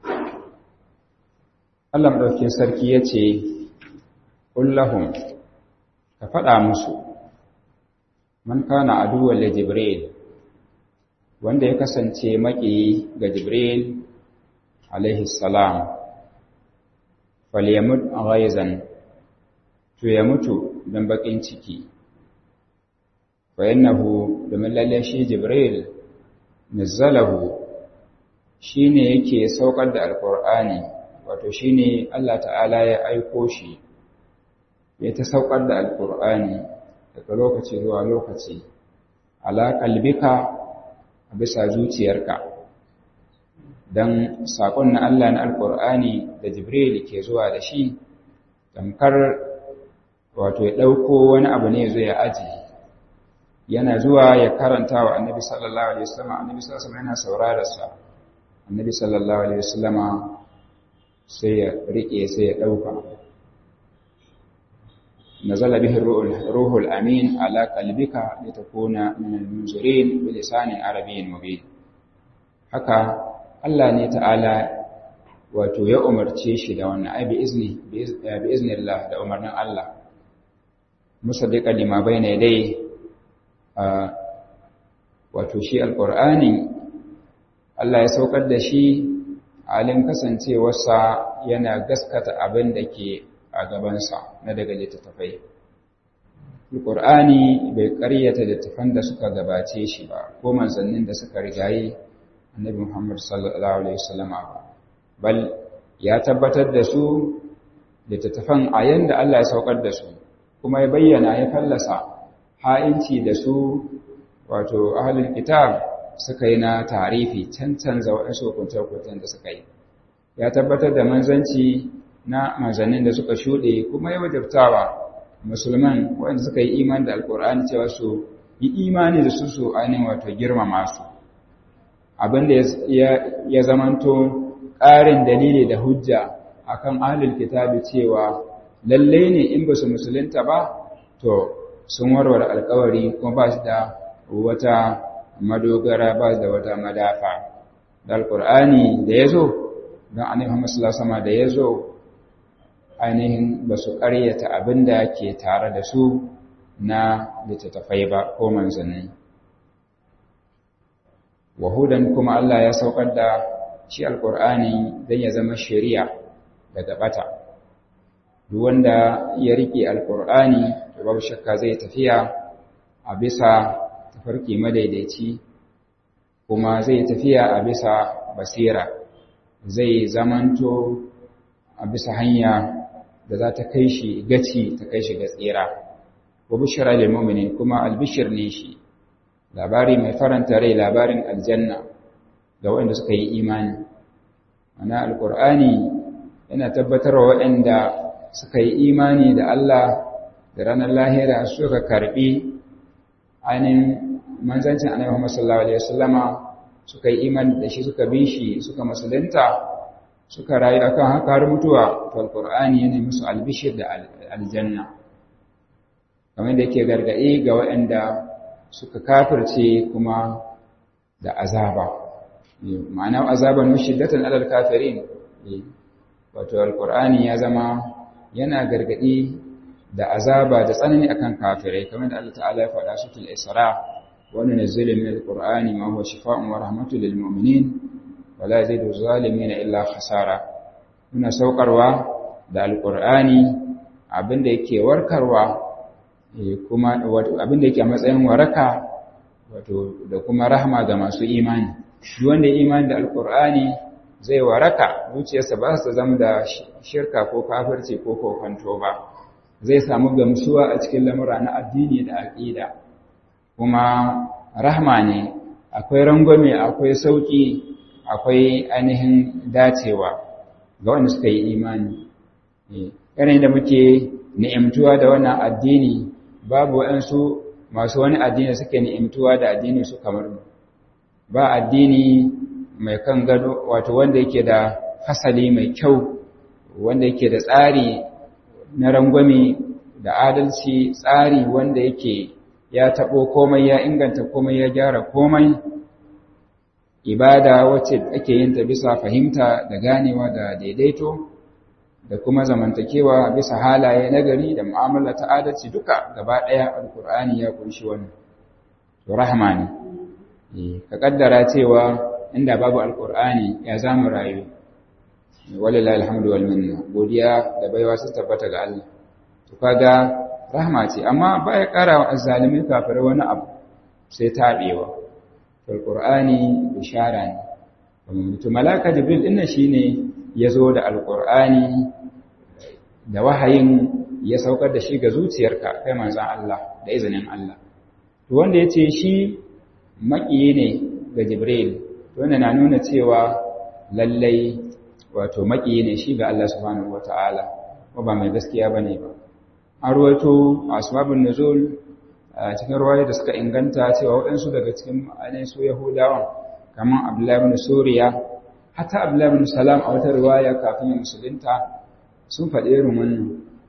Allah maɗaukin sarki ya ce, Ƙullahun, ka faɗa musu, man kana aduwar da Jibril, wanda ya kasance maƙiyi ga Jibril, alaihi salam, falyamut a ghaizan, to ya mutu don baƙin ciki, fayannahu domin lalle shi Jibril, nazzalahu shi ne yake saukar da Alƙur'ani. wato shi ne Allah ta'ala ya aiko shi ya ta saukar da alƙur'ani daga lokaci zuwa lokaci ala kalbika a bisa zuciyarka don saƙon na Allah na alƙur'ani da jibril ke zuwa da shi tamkar wato ya ɗauko wani abu ne zai aji yana zuwa ya karanta wa annabi sallallahu alaihi wasallam annabi sallallahu alaihi wasallam yana saurararsa annabi sallallahu alaihi wasallama sai ya riƙe sai ya ɗauka nazala bihi ruhul amin ala qalbika litakuna min al-munzirin bi lisanin arabiyyin mubin haka Allah ne ta'ala wato ya umarce shi da wannan ai bi izni bi iznillah da umarnin Allah musaddiqan lima bayna yadayhi wato shi alqur'ani Allah ya saukar da shi halin kasancewarsa yana gaskata abin da ke a gabansa na daga littattafai alqur'ani bai ƙaryata littattafan da suka gabace shi ba ko manzannin da suka rigaye annabi Muhammad sallallahu alaihi wasallam ba bal ya tabbatar da su littattafan a yanda Allah ya saukar da su kuma ya bayyana ya fallasa ha'inci da su wato ahlul kitab suka yi na tarifi cancanza waɗansu hukunce-hukuncen da suka yi ya tabbatar da manzanci na manzannin da suka shuɗe kuma ya wajabtawa musulman waɗanda suka yi iman da alkur'ani cewa su yi imani da su su ainihin wato girmama su abinda ya zamanto ƙarin dalili da hujja akan ahlul kitabi cewa lalle ne in ba su musulunta ba to sun warware alkawari kuma ba su da wata madogara ba su da wata madafa da alkur'ani da ya zo don annabi Muhammad sallallahu alaihi da ya zo ainihin ba su ƙaryata abin da ke tare da su na littattafai ba ko manzanni wahudan kuma Allah ya saukar da shi alkur'ani don ya zama shari'a daga bata duk wanda ya rike alkur'ani to babu shakka zai tafiya a bisa tafarki madaidaici kuma zai tafiya a bisa basira zai zamanto a bisa hanya da za ta kai shi gaci ta kai shi ga tsira wa bushra lil mu'minin kuma albishir ne shi labari mai faranta rai labarin aljanna ga waɗanda suka yi imani ana alqur'ani yana tabbatarwa waɗanda suka yi imani da Allah da ranar lahira suka karbi ainihin manzancin annabi Muhammad sallallahu alaihi wasallama suka yi imani da shi suka bi shi suka musulunta suka rayu akan haka har mutuwa to alqur'ani yana musu albishir da aljanna kamar da yake gargadi ga waɗanda suka kafirce kuma da azaba ma'ana azaban mushiddatan alal kafirin wato alqur'ani ya zama yana gargadi da azaba da tsanani akan kafirai kamar da Allah ta'ala ya faɗa sutul isra wa nunzilu min alqur'ani ma huwa shifaa'un wa rahmatun lil mu'minin wa la yazidu zalimin illa khasara muna saukarwa da alqur'ani abinda yake warkarwa kuma wato abinda yake a matsayin waraka wato da kuma rahma ga masu imani duk wanda ya imani da alqur'ani zai waraka zuciyarsa ba ta zama da shirka ko kafirci ko kokonto ba zai samu gamsuwa a cikin lamura na addini da aƙida kuma rahma ne akwai rangwame akwai sauƙi akwai ainihin dacewa ga wanda suka yi imani yanayin da muke ni'imtuwa da wannan addini babu waɗansu masu wani addini suke ni'imtuwa da addini su kamar mu ba addini mai kan gado wato wanda yake da fasali mai kyau wanda yake da tsari na rangwame da adalci tsari wanda yake ya taɓo komai ya inganta komai ya gyara komai ibada wacce ake yin ta bisa fahimta da ganewa da daidaito da kuma zamantakewa bisa halaye nagari da mu'amala ta adalci duka gaba ɗaya alkur'ani ya kunshi wannan to rahma ne ka kaddara cewa inda babu alkur'ani ya zamu rayu walillahi alhamdu wal minna godiya da baiwa sun tabbata ga Allah to kaga rahma ce amma baya ƙara wa azzalimin kafirai wani abu sai tabewa alqur'ani bishara ne to malaka jibril din nan shine yazo da alqur'ani da wahayin ya saukar da shi ga zuciyarka kai manzon Allah da izinin Allah to wanda yace shi makiyi ne ga jibril to wannan na nuna cewa lallai wato makiyi ne shi ga Allah subhanahu wataala ko ba mai gaskiya bane ba an ruwaito asbabun nuzul a cikin ruwaya da suka inganta cewa waɗansu daga cikin ainihin su yahudawan kamar abdullahi ibn suriya hatta abdullahi ibn salam a wata ruwaya kafin ya musulunta sun faɗi irin wannan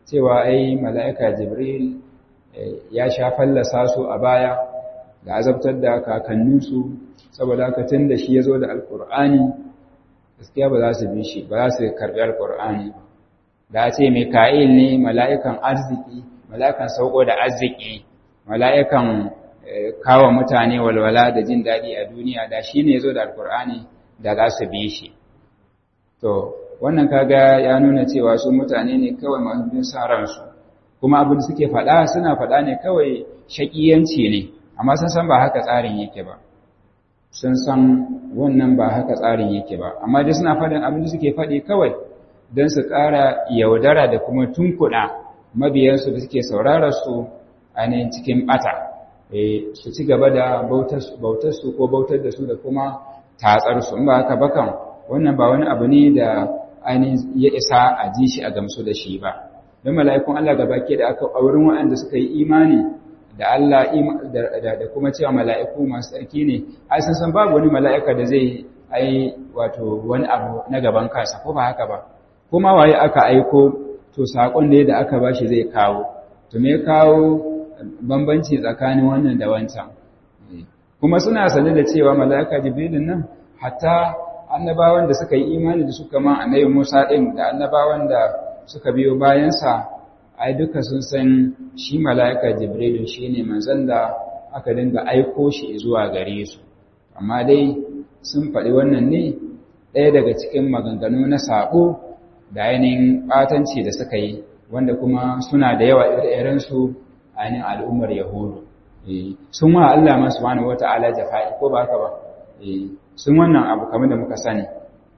cewa ai mala'ika jibril ya sha fallasa su a baya da azabtar da kakanninsu saboda haka tun da shi ya zo da alkur'ani gaskiya ba za su bi shi ba za su karɓi alkur'ani da a ce mika'il ne mala'ikan arziki mala'ikan sauko da arziki mala'ikan kawo mutane walwala da jin daɗi a duniya da shi ne zo da alkur'ani da za su bi shi to wannan kaga ya nuna cewa su mutane ne kawai masu bin sa ransu kuma abin suke faɗa suna faɗa ne kawai shaƙiyanci ne amma sun san ba haka tsarin yake ba sun san wannan ba haka tsarin yake ba amma dai suna faɗin abin da suke faɗi kawai don su ƙara yaudara da kuma tunkuɗa mabiyansu da suke saurara su ainihin cikin ɓata su ci gaba da bautarsu ko bautar da su da kuma tatsarsu in ba haka bakan wannan ba wani abu ne da ainihin ya isa a ji shi a gamsu da shi ba don mala'ikun Allah gaba ke da aka aurin waɗanda suka yi imani da Allah da kuma cewa mala'iku masu tsarki ne ai sun san babu wani mala'ika da zai ai wato wani abu na gaban kansa ko ba haka ba kuma waye aka aiko to sakon da da aka bashi zai kawo to me kawo bambanci tsakanin wannan da wancan kuma suna sane da cewa mala'ika jibrilin nan hatta annabawan da suka yi imani da suka ma annabi Musa din da annabawan da suka biyo bayansa ai duka sun san shi mala'ika jibrilu shine manzon da aka dinga aiko shi zuwa gare su amma dai sun faɗi wannan ne ɗaya daga cikin maganganu na saƙo da ainihin ɓatanci da suka yi wanda kuma suna da yawa irinsu ainihin al'ummar yahudu sun wa Allah masu wani wata'ala jafa'i ko ba haka ba sun wannan abu kamar da muka sani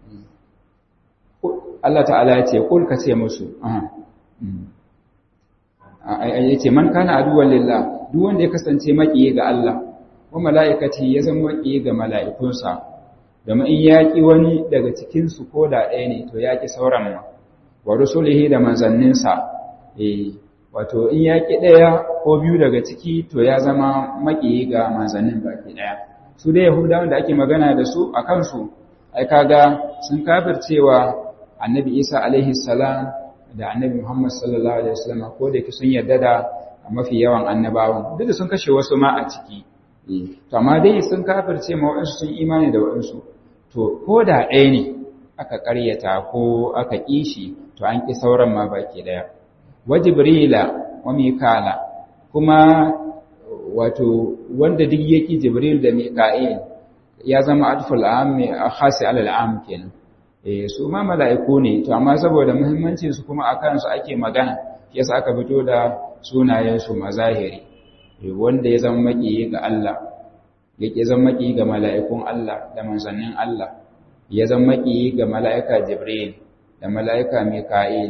Allah ta'ala ya ce kul ka ce musu ya ce man kana aduwan lillah duk wanda ya kasance maƙiyi ga Allah ko mala'ikati ya zama maƙiyi ga mala'ikunsa domin in yaƙi wani daga cikinsu ko da ɗaya ne to yaƙi sauran ma wa rusulihi da manzanninsa eh wato in yaƙi ɗaya ko biyu daga ciki to ya zama maƙiyi ga manzannin baki ɗaya su da yahudawan da ake magana da su a kansu ai kaga sun kafircewa annabi isa alaihi salam da annabi muhammad sallallahu alaihi wasallam ko da yake sun yarda da mafi yawan annabawan duk da sun kashe wasu ma a ciki to amma dai sun kafirce ma waɗansu sun imani da waɗansu to ko da ɗaya ne aka ƙaryata ko aka ƙi shi to an ƙi sauran ma baki ɗaya wa jibrila wa mikala kuma wato wanda duk yake jibril da mika'il ya zama atful ammi khasi alal am kenan eh su ma mala'iku ne to amma saboda muhimmancin su kuma akan su ake magana yasa aka fito da sunayen su mazahiri wanda ya zama maki ga Allah yake zama maki ga mala'ikun Allah da manzannin Allah ya zama maki ga mala'ika jibril da mala'ika mika'il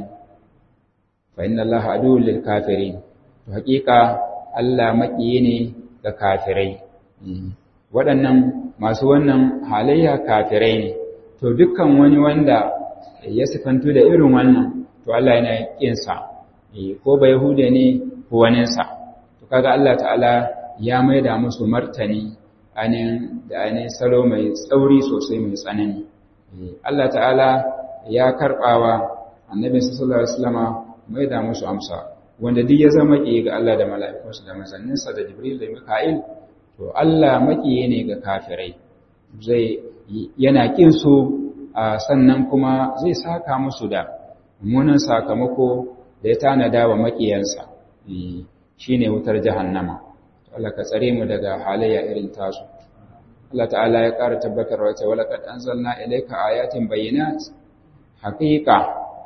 fa inna allaha aduwwul lil kafirin to hakika Allah maƙiyi ne ga kafirai waɗannan masu wannan halayya kafirai ne to dukkan wani wanda ya sifantu da irin wannan to Allah yana ƙinsa ko ba Yahuda ne ko waninsa to kaga Allah ta'ala ya maida musu martani anin da anin salo mai tsauri sosai mai tsanani Allah ta'ala ya karɓawa annabi sallallahu alaihi wasallama maida musu amsa wanda duk ya zama ƙiye ga Allah da mala'ikunsa da manzanninsa da Jibril da Mika'il, to Allah maƙiye ne ga kafirai, zai yana ƙin su sannan kuma zai saka musu da munin sakamako da ya tanada wa maƙiyansa, shi ne wutar jahannama. Allah ka tsare mu daga halayya irin tasu. Allah ta'ala ya ƙara tabbatar wace walaƙad an zanna ilaika ayatin bayyinat haƙiƙa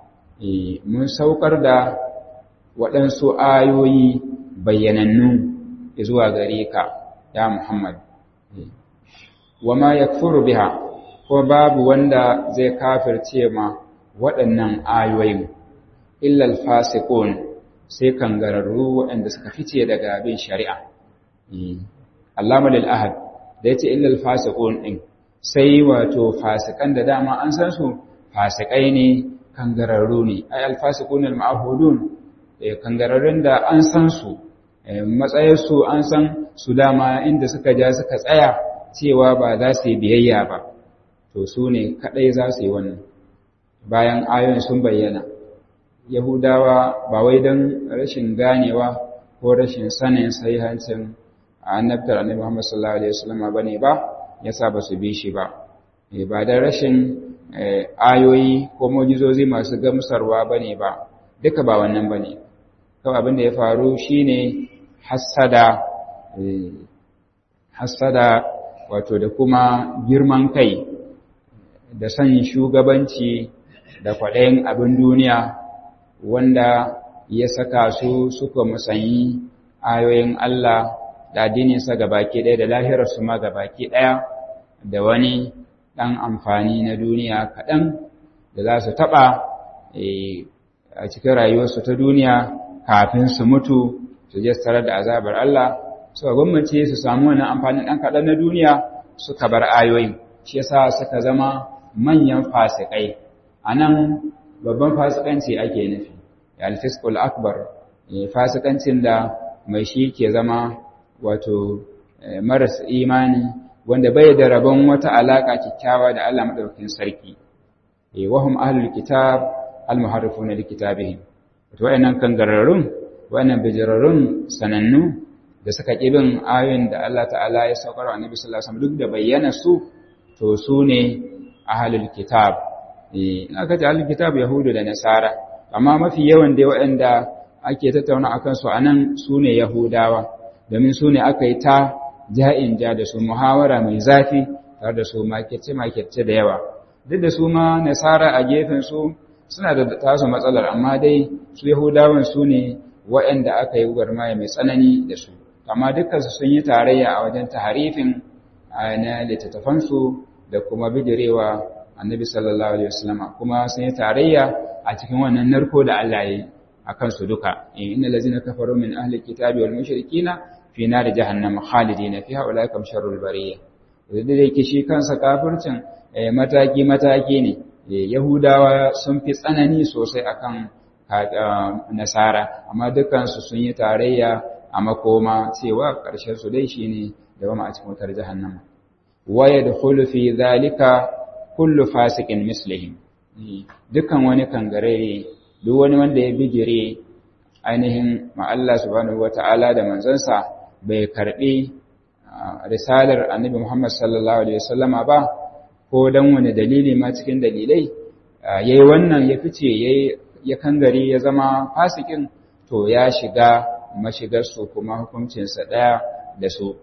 mun saukar da waɗansu ayoyi bayyanannu zuwa gare ka ya Muhammad. Wa ma ya biha, ko babu wanda zai kafirce ma waɗannan ayoyin, illal fasikun sai kangararru waɗanda suka fice daga bin shari'a. Allama ahad da ya ce illal fasikun ɗin, sai wato fasikan da dama an san su fasikai ne kangararru ne, ai alfasikun al-ma'ahudun kangararrun da an san su matsayarsu an san su dama inda suka ja suka tsaya cewa ba za su yi biyayya ba to su ne kaɗai za su yi wannan bayan ayoyin sun bayyana yahudawa ba wai don rashin ganewa ko rashin sanin sahihancin annabtar annabi Muhammad sallallahu alaihi wasallam bane ba yasa ba su bi shi ba ba da rashin ayoyi ko mujizozi masu gamsarwa bane ba duka ba wannan bane kawai abin da ya faru shine hassada hassada wato da kuma girman kai da son shugabanci da kwaɗayin abin duniya wanda ya saka su suka musanyi ayoyin Allah da addininsa gabaki ɗaya da lahirarsu ma gabaki ɗaya da wani ɗan amfani na duniya kaɗan da za su taɓa a cikin rayuwarsu ta duniya kafin su mutu su je tare da azabar Allah suka gwammace su samu wani amfanin ɗan kaɗan na duniya suka bar ayoyin shi yasa suka zama manyan fasikai a nan babban fasikanci ake nufi alfiskul akbar fasikancin da mai shi ke zama wato maras imani wanda bai da rabon wata alaka kyakkyawa da Allah madaukakin sarki eh wahum ahlul kitab almuharrifuna likitabihim wato wayannan kangararrun wayannan bijirarrun sanannu da suka kibin ayoyin da Allah ta'ala ya saukar wa Annabi sallallahu alaihi wasallam duk da bayyana su to su ne ahlul kitab eh aka ce ahlul kitab yahudu da nasara amma mafi yawan dai waɗanda ake tattauna akan su anan su ne yahudawa domin su ne aka yi ta ja'in ja da su muhawara mai zafi tare da su makirce-makirce da yawa duk da su ma nasara a gefen su suna da tasu matsalar amma dai su yahudawan su ne waɗanda aka yi gwarmaya mai tsanani da su amma dukkansu sun yi tarayya a wajen taharifin na littattafansu da kuma bidirewa annabi sallallahu alaihi wasallam kuma sun yi tarayya a cikin wannan narko da Allah ya yi a kansu duka inna lazina kafaru min ahli kitabi wal mushrikina fi nar jahannam khalidina fiha ulaikum sharrul bariyah da yake shi kansa kafircin mataki mataki ne yahudawa sun fi tsanani sosai akan nasara amma dukansu sun yi tarayya a makoma cewa ƙarshen su dai shine da wama a cikin wutar jahannama wa yadkhulu fi dhalika kullu fasikin mislihim dukan wani kangare duk wani wanda ya bigire ainihin ma Allah subhanahu wata'ala da manzansa bai karbi risalar annabi Muhammad sallallahu alaihi wasallama ba ko dan wani dalili ma cikin dalilai yayi wannan ya fice yayi ya kangare ya zama fasikin to ya shiga mashigar su kuma hukuncin sa daya da su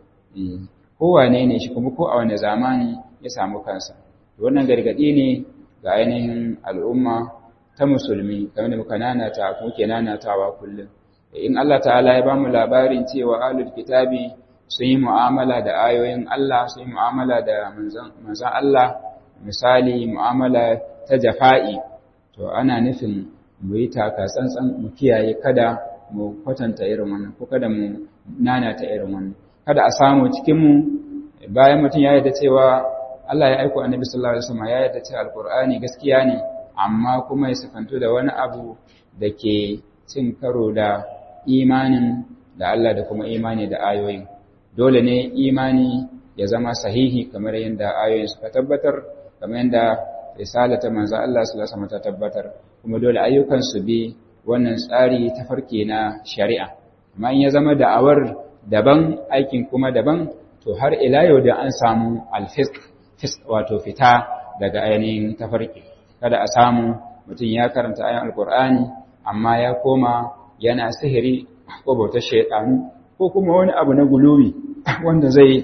kowane ne shi kuma ko a wani zamani ya samu kansa wannan gargadi ne ga ainihin al'umma ta musulmi kamar da muka nanata muke nanatawa kullum in Allah ta'ala ya bamu labarin cewa ahlul kitabi sun yi mu'amala da ayoyin Allah sun yi mu'amala da manzon Allah misali mu'amala ta jafa'i to ana nufin mu yi taka tsantsan mu kiyaye kada mu kwatanta irin wannan ko kada mu nanata irin wannan kada a samu cikin mu bayan mutum ya yarda cewa Allah ya aiko annabi sallallahu alaihi wasallam ya yarda cewa alqur'ani gaskiya ne amma kuma ya sifanto da wani abu da ke cin karo da imanin da Allah da kuma imani da ayoyin dole ne imani ya zama sahihi kamar yadda ayoyin suka tabbatar kamar yadda risalata manzo Allah sallallahu alaihi wasallam ta tabbatar kuma dole ayyukan su bi wannan tsari ta farke na shari'a amma in ya zama da'awar daban aikin kuma daban to har ila yau da an samu alfisq wato fita daga ainihin tafarki kada a samu mutum ya karanta ayan alkur'ani amma ya koma yana sihiri ko bautar shaidanu ko kuma wani abu na guluwi wanda zai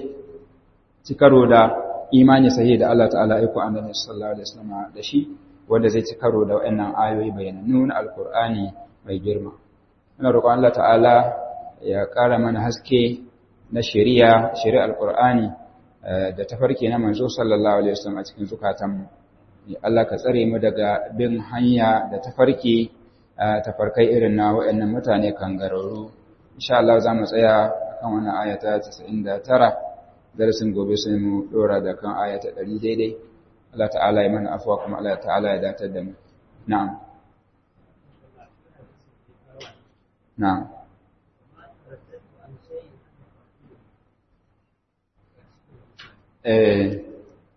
ci karo da imani sahi da Allah ta'ala aiko annabi sallallahu alaihi wasallam da shi wanda zai ci karo da wayannan ayoyi bayanannu na alkur'ani mai girma ina roƙon Allah ta'ala ya ƙara mana haske na shari'a shari'ar alkur'ani da tafarki na manzo sallallahu alaihi wasallam a cikin zukatanmu Allah ka tsare mu daga bin hanya da tafarki tafarkai irin na waɗannan mutane kangararru insha Allah za mu tsaya kan wannan ayata 99 darasin gobe sai mu dora da kan ayata 100 daidai Allah ta'ala ya mana afwa kuma Allah ta'ala ya datar da mu na'am na'am eh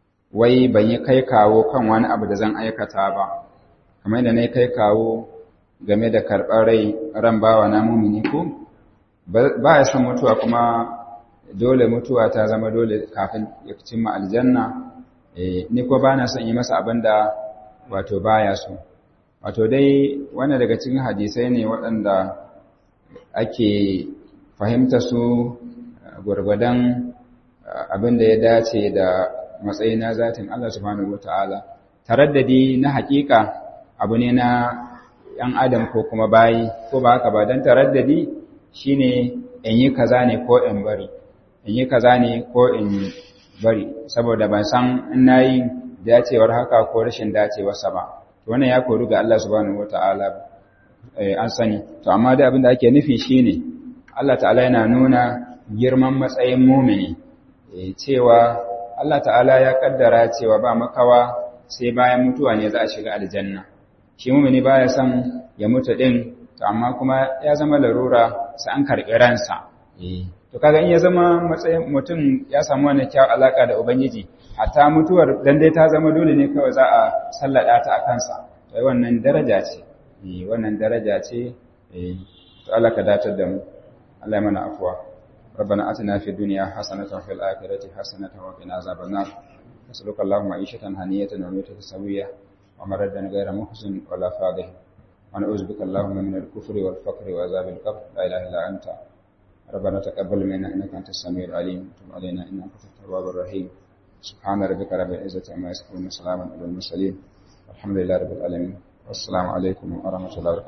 wai ban yi kai kawo kan wani abu da zan aikata ba kamar da na yi kai kawo game da karɓar rai ran bawa na mumini ko ba ya son mutuwa kuma dole mutuwa ta zama dole kafin ya cimma aljanna ni ko ba na son yi masa abin da wato baya so wato dai wanda daga cikin hadisai ne waɗanda ake fahimta su gwargwadon abin da ya dace da matsayi na zatin Allah subhanahu wata'ala taraddadi na hakika abu ne na ‘yan adam ko kuma bayi ko ba haka ba don taraddadi shine in yi kaza ne ko in bari in yi kaza ne ko in bari saboda ban san in na yi dacewar haka ko rashin dacewarsa ba wannan ya koru ga Allah subhanahu wata'ala an sani to amma da abin da ake nufi shine Allah ta'ala yana nuna girman matsayin mumini cewa Allah ta'ala ya kaddara cewa ba makawa sai bayan mutuwa ne za a shiga aljanna shi mumini baya son ya mutu din to amma kuma ya zama larura sai an karɓi ransa to kaga in ya zama matsayin mutum ya samu wani kyau alaka da ubangiji hatta mutuwar dan dai ta zama dole ne kawai za a sallada ta a kansa to wannan daraja ce wannan daraja ce to Allah ka datar da mu Allah ya mana afwa ربنا آتنا في الدنيا حسنة وفي الآخرة حسنة وقنا عذاب النار نسألك اللهم عيشة هنية وميتة سوية ومردا غير محزن ولا فاضح ونعوذ بك اللهم من الكفر والفقر وعذاب القبر لا إله إلا أنت ربنا تقبل منا إنك أنت السميع العليم وتب علينا إنك أنت التواب الرحيم سبحان ربك رب العزة عما يصفون وسلام على المرسلين والحمد لله رب العالمين والسلام عليكم ورحمة الله وبركاته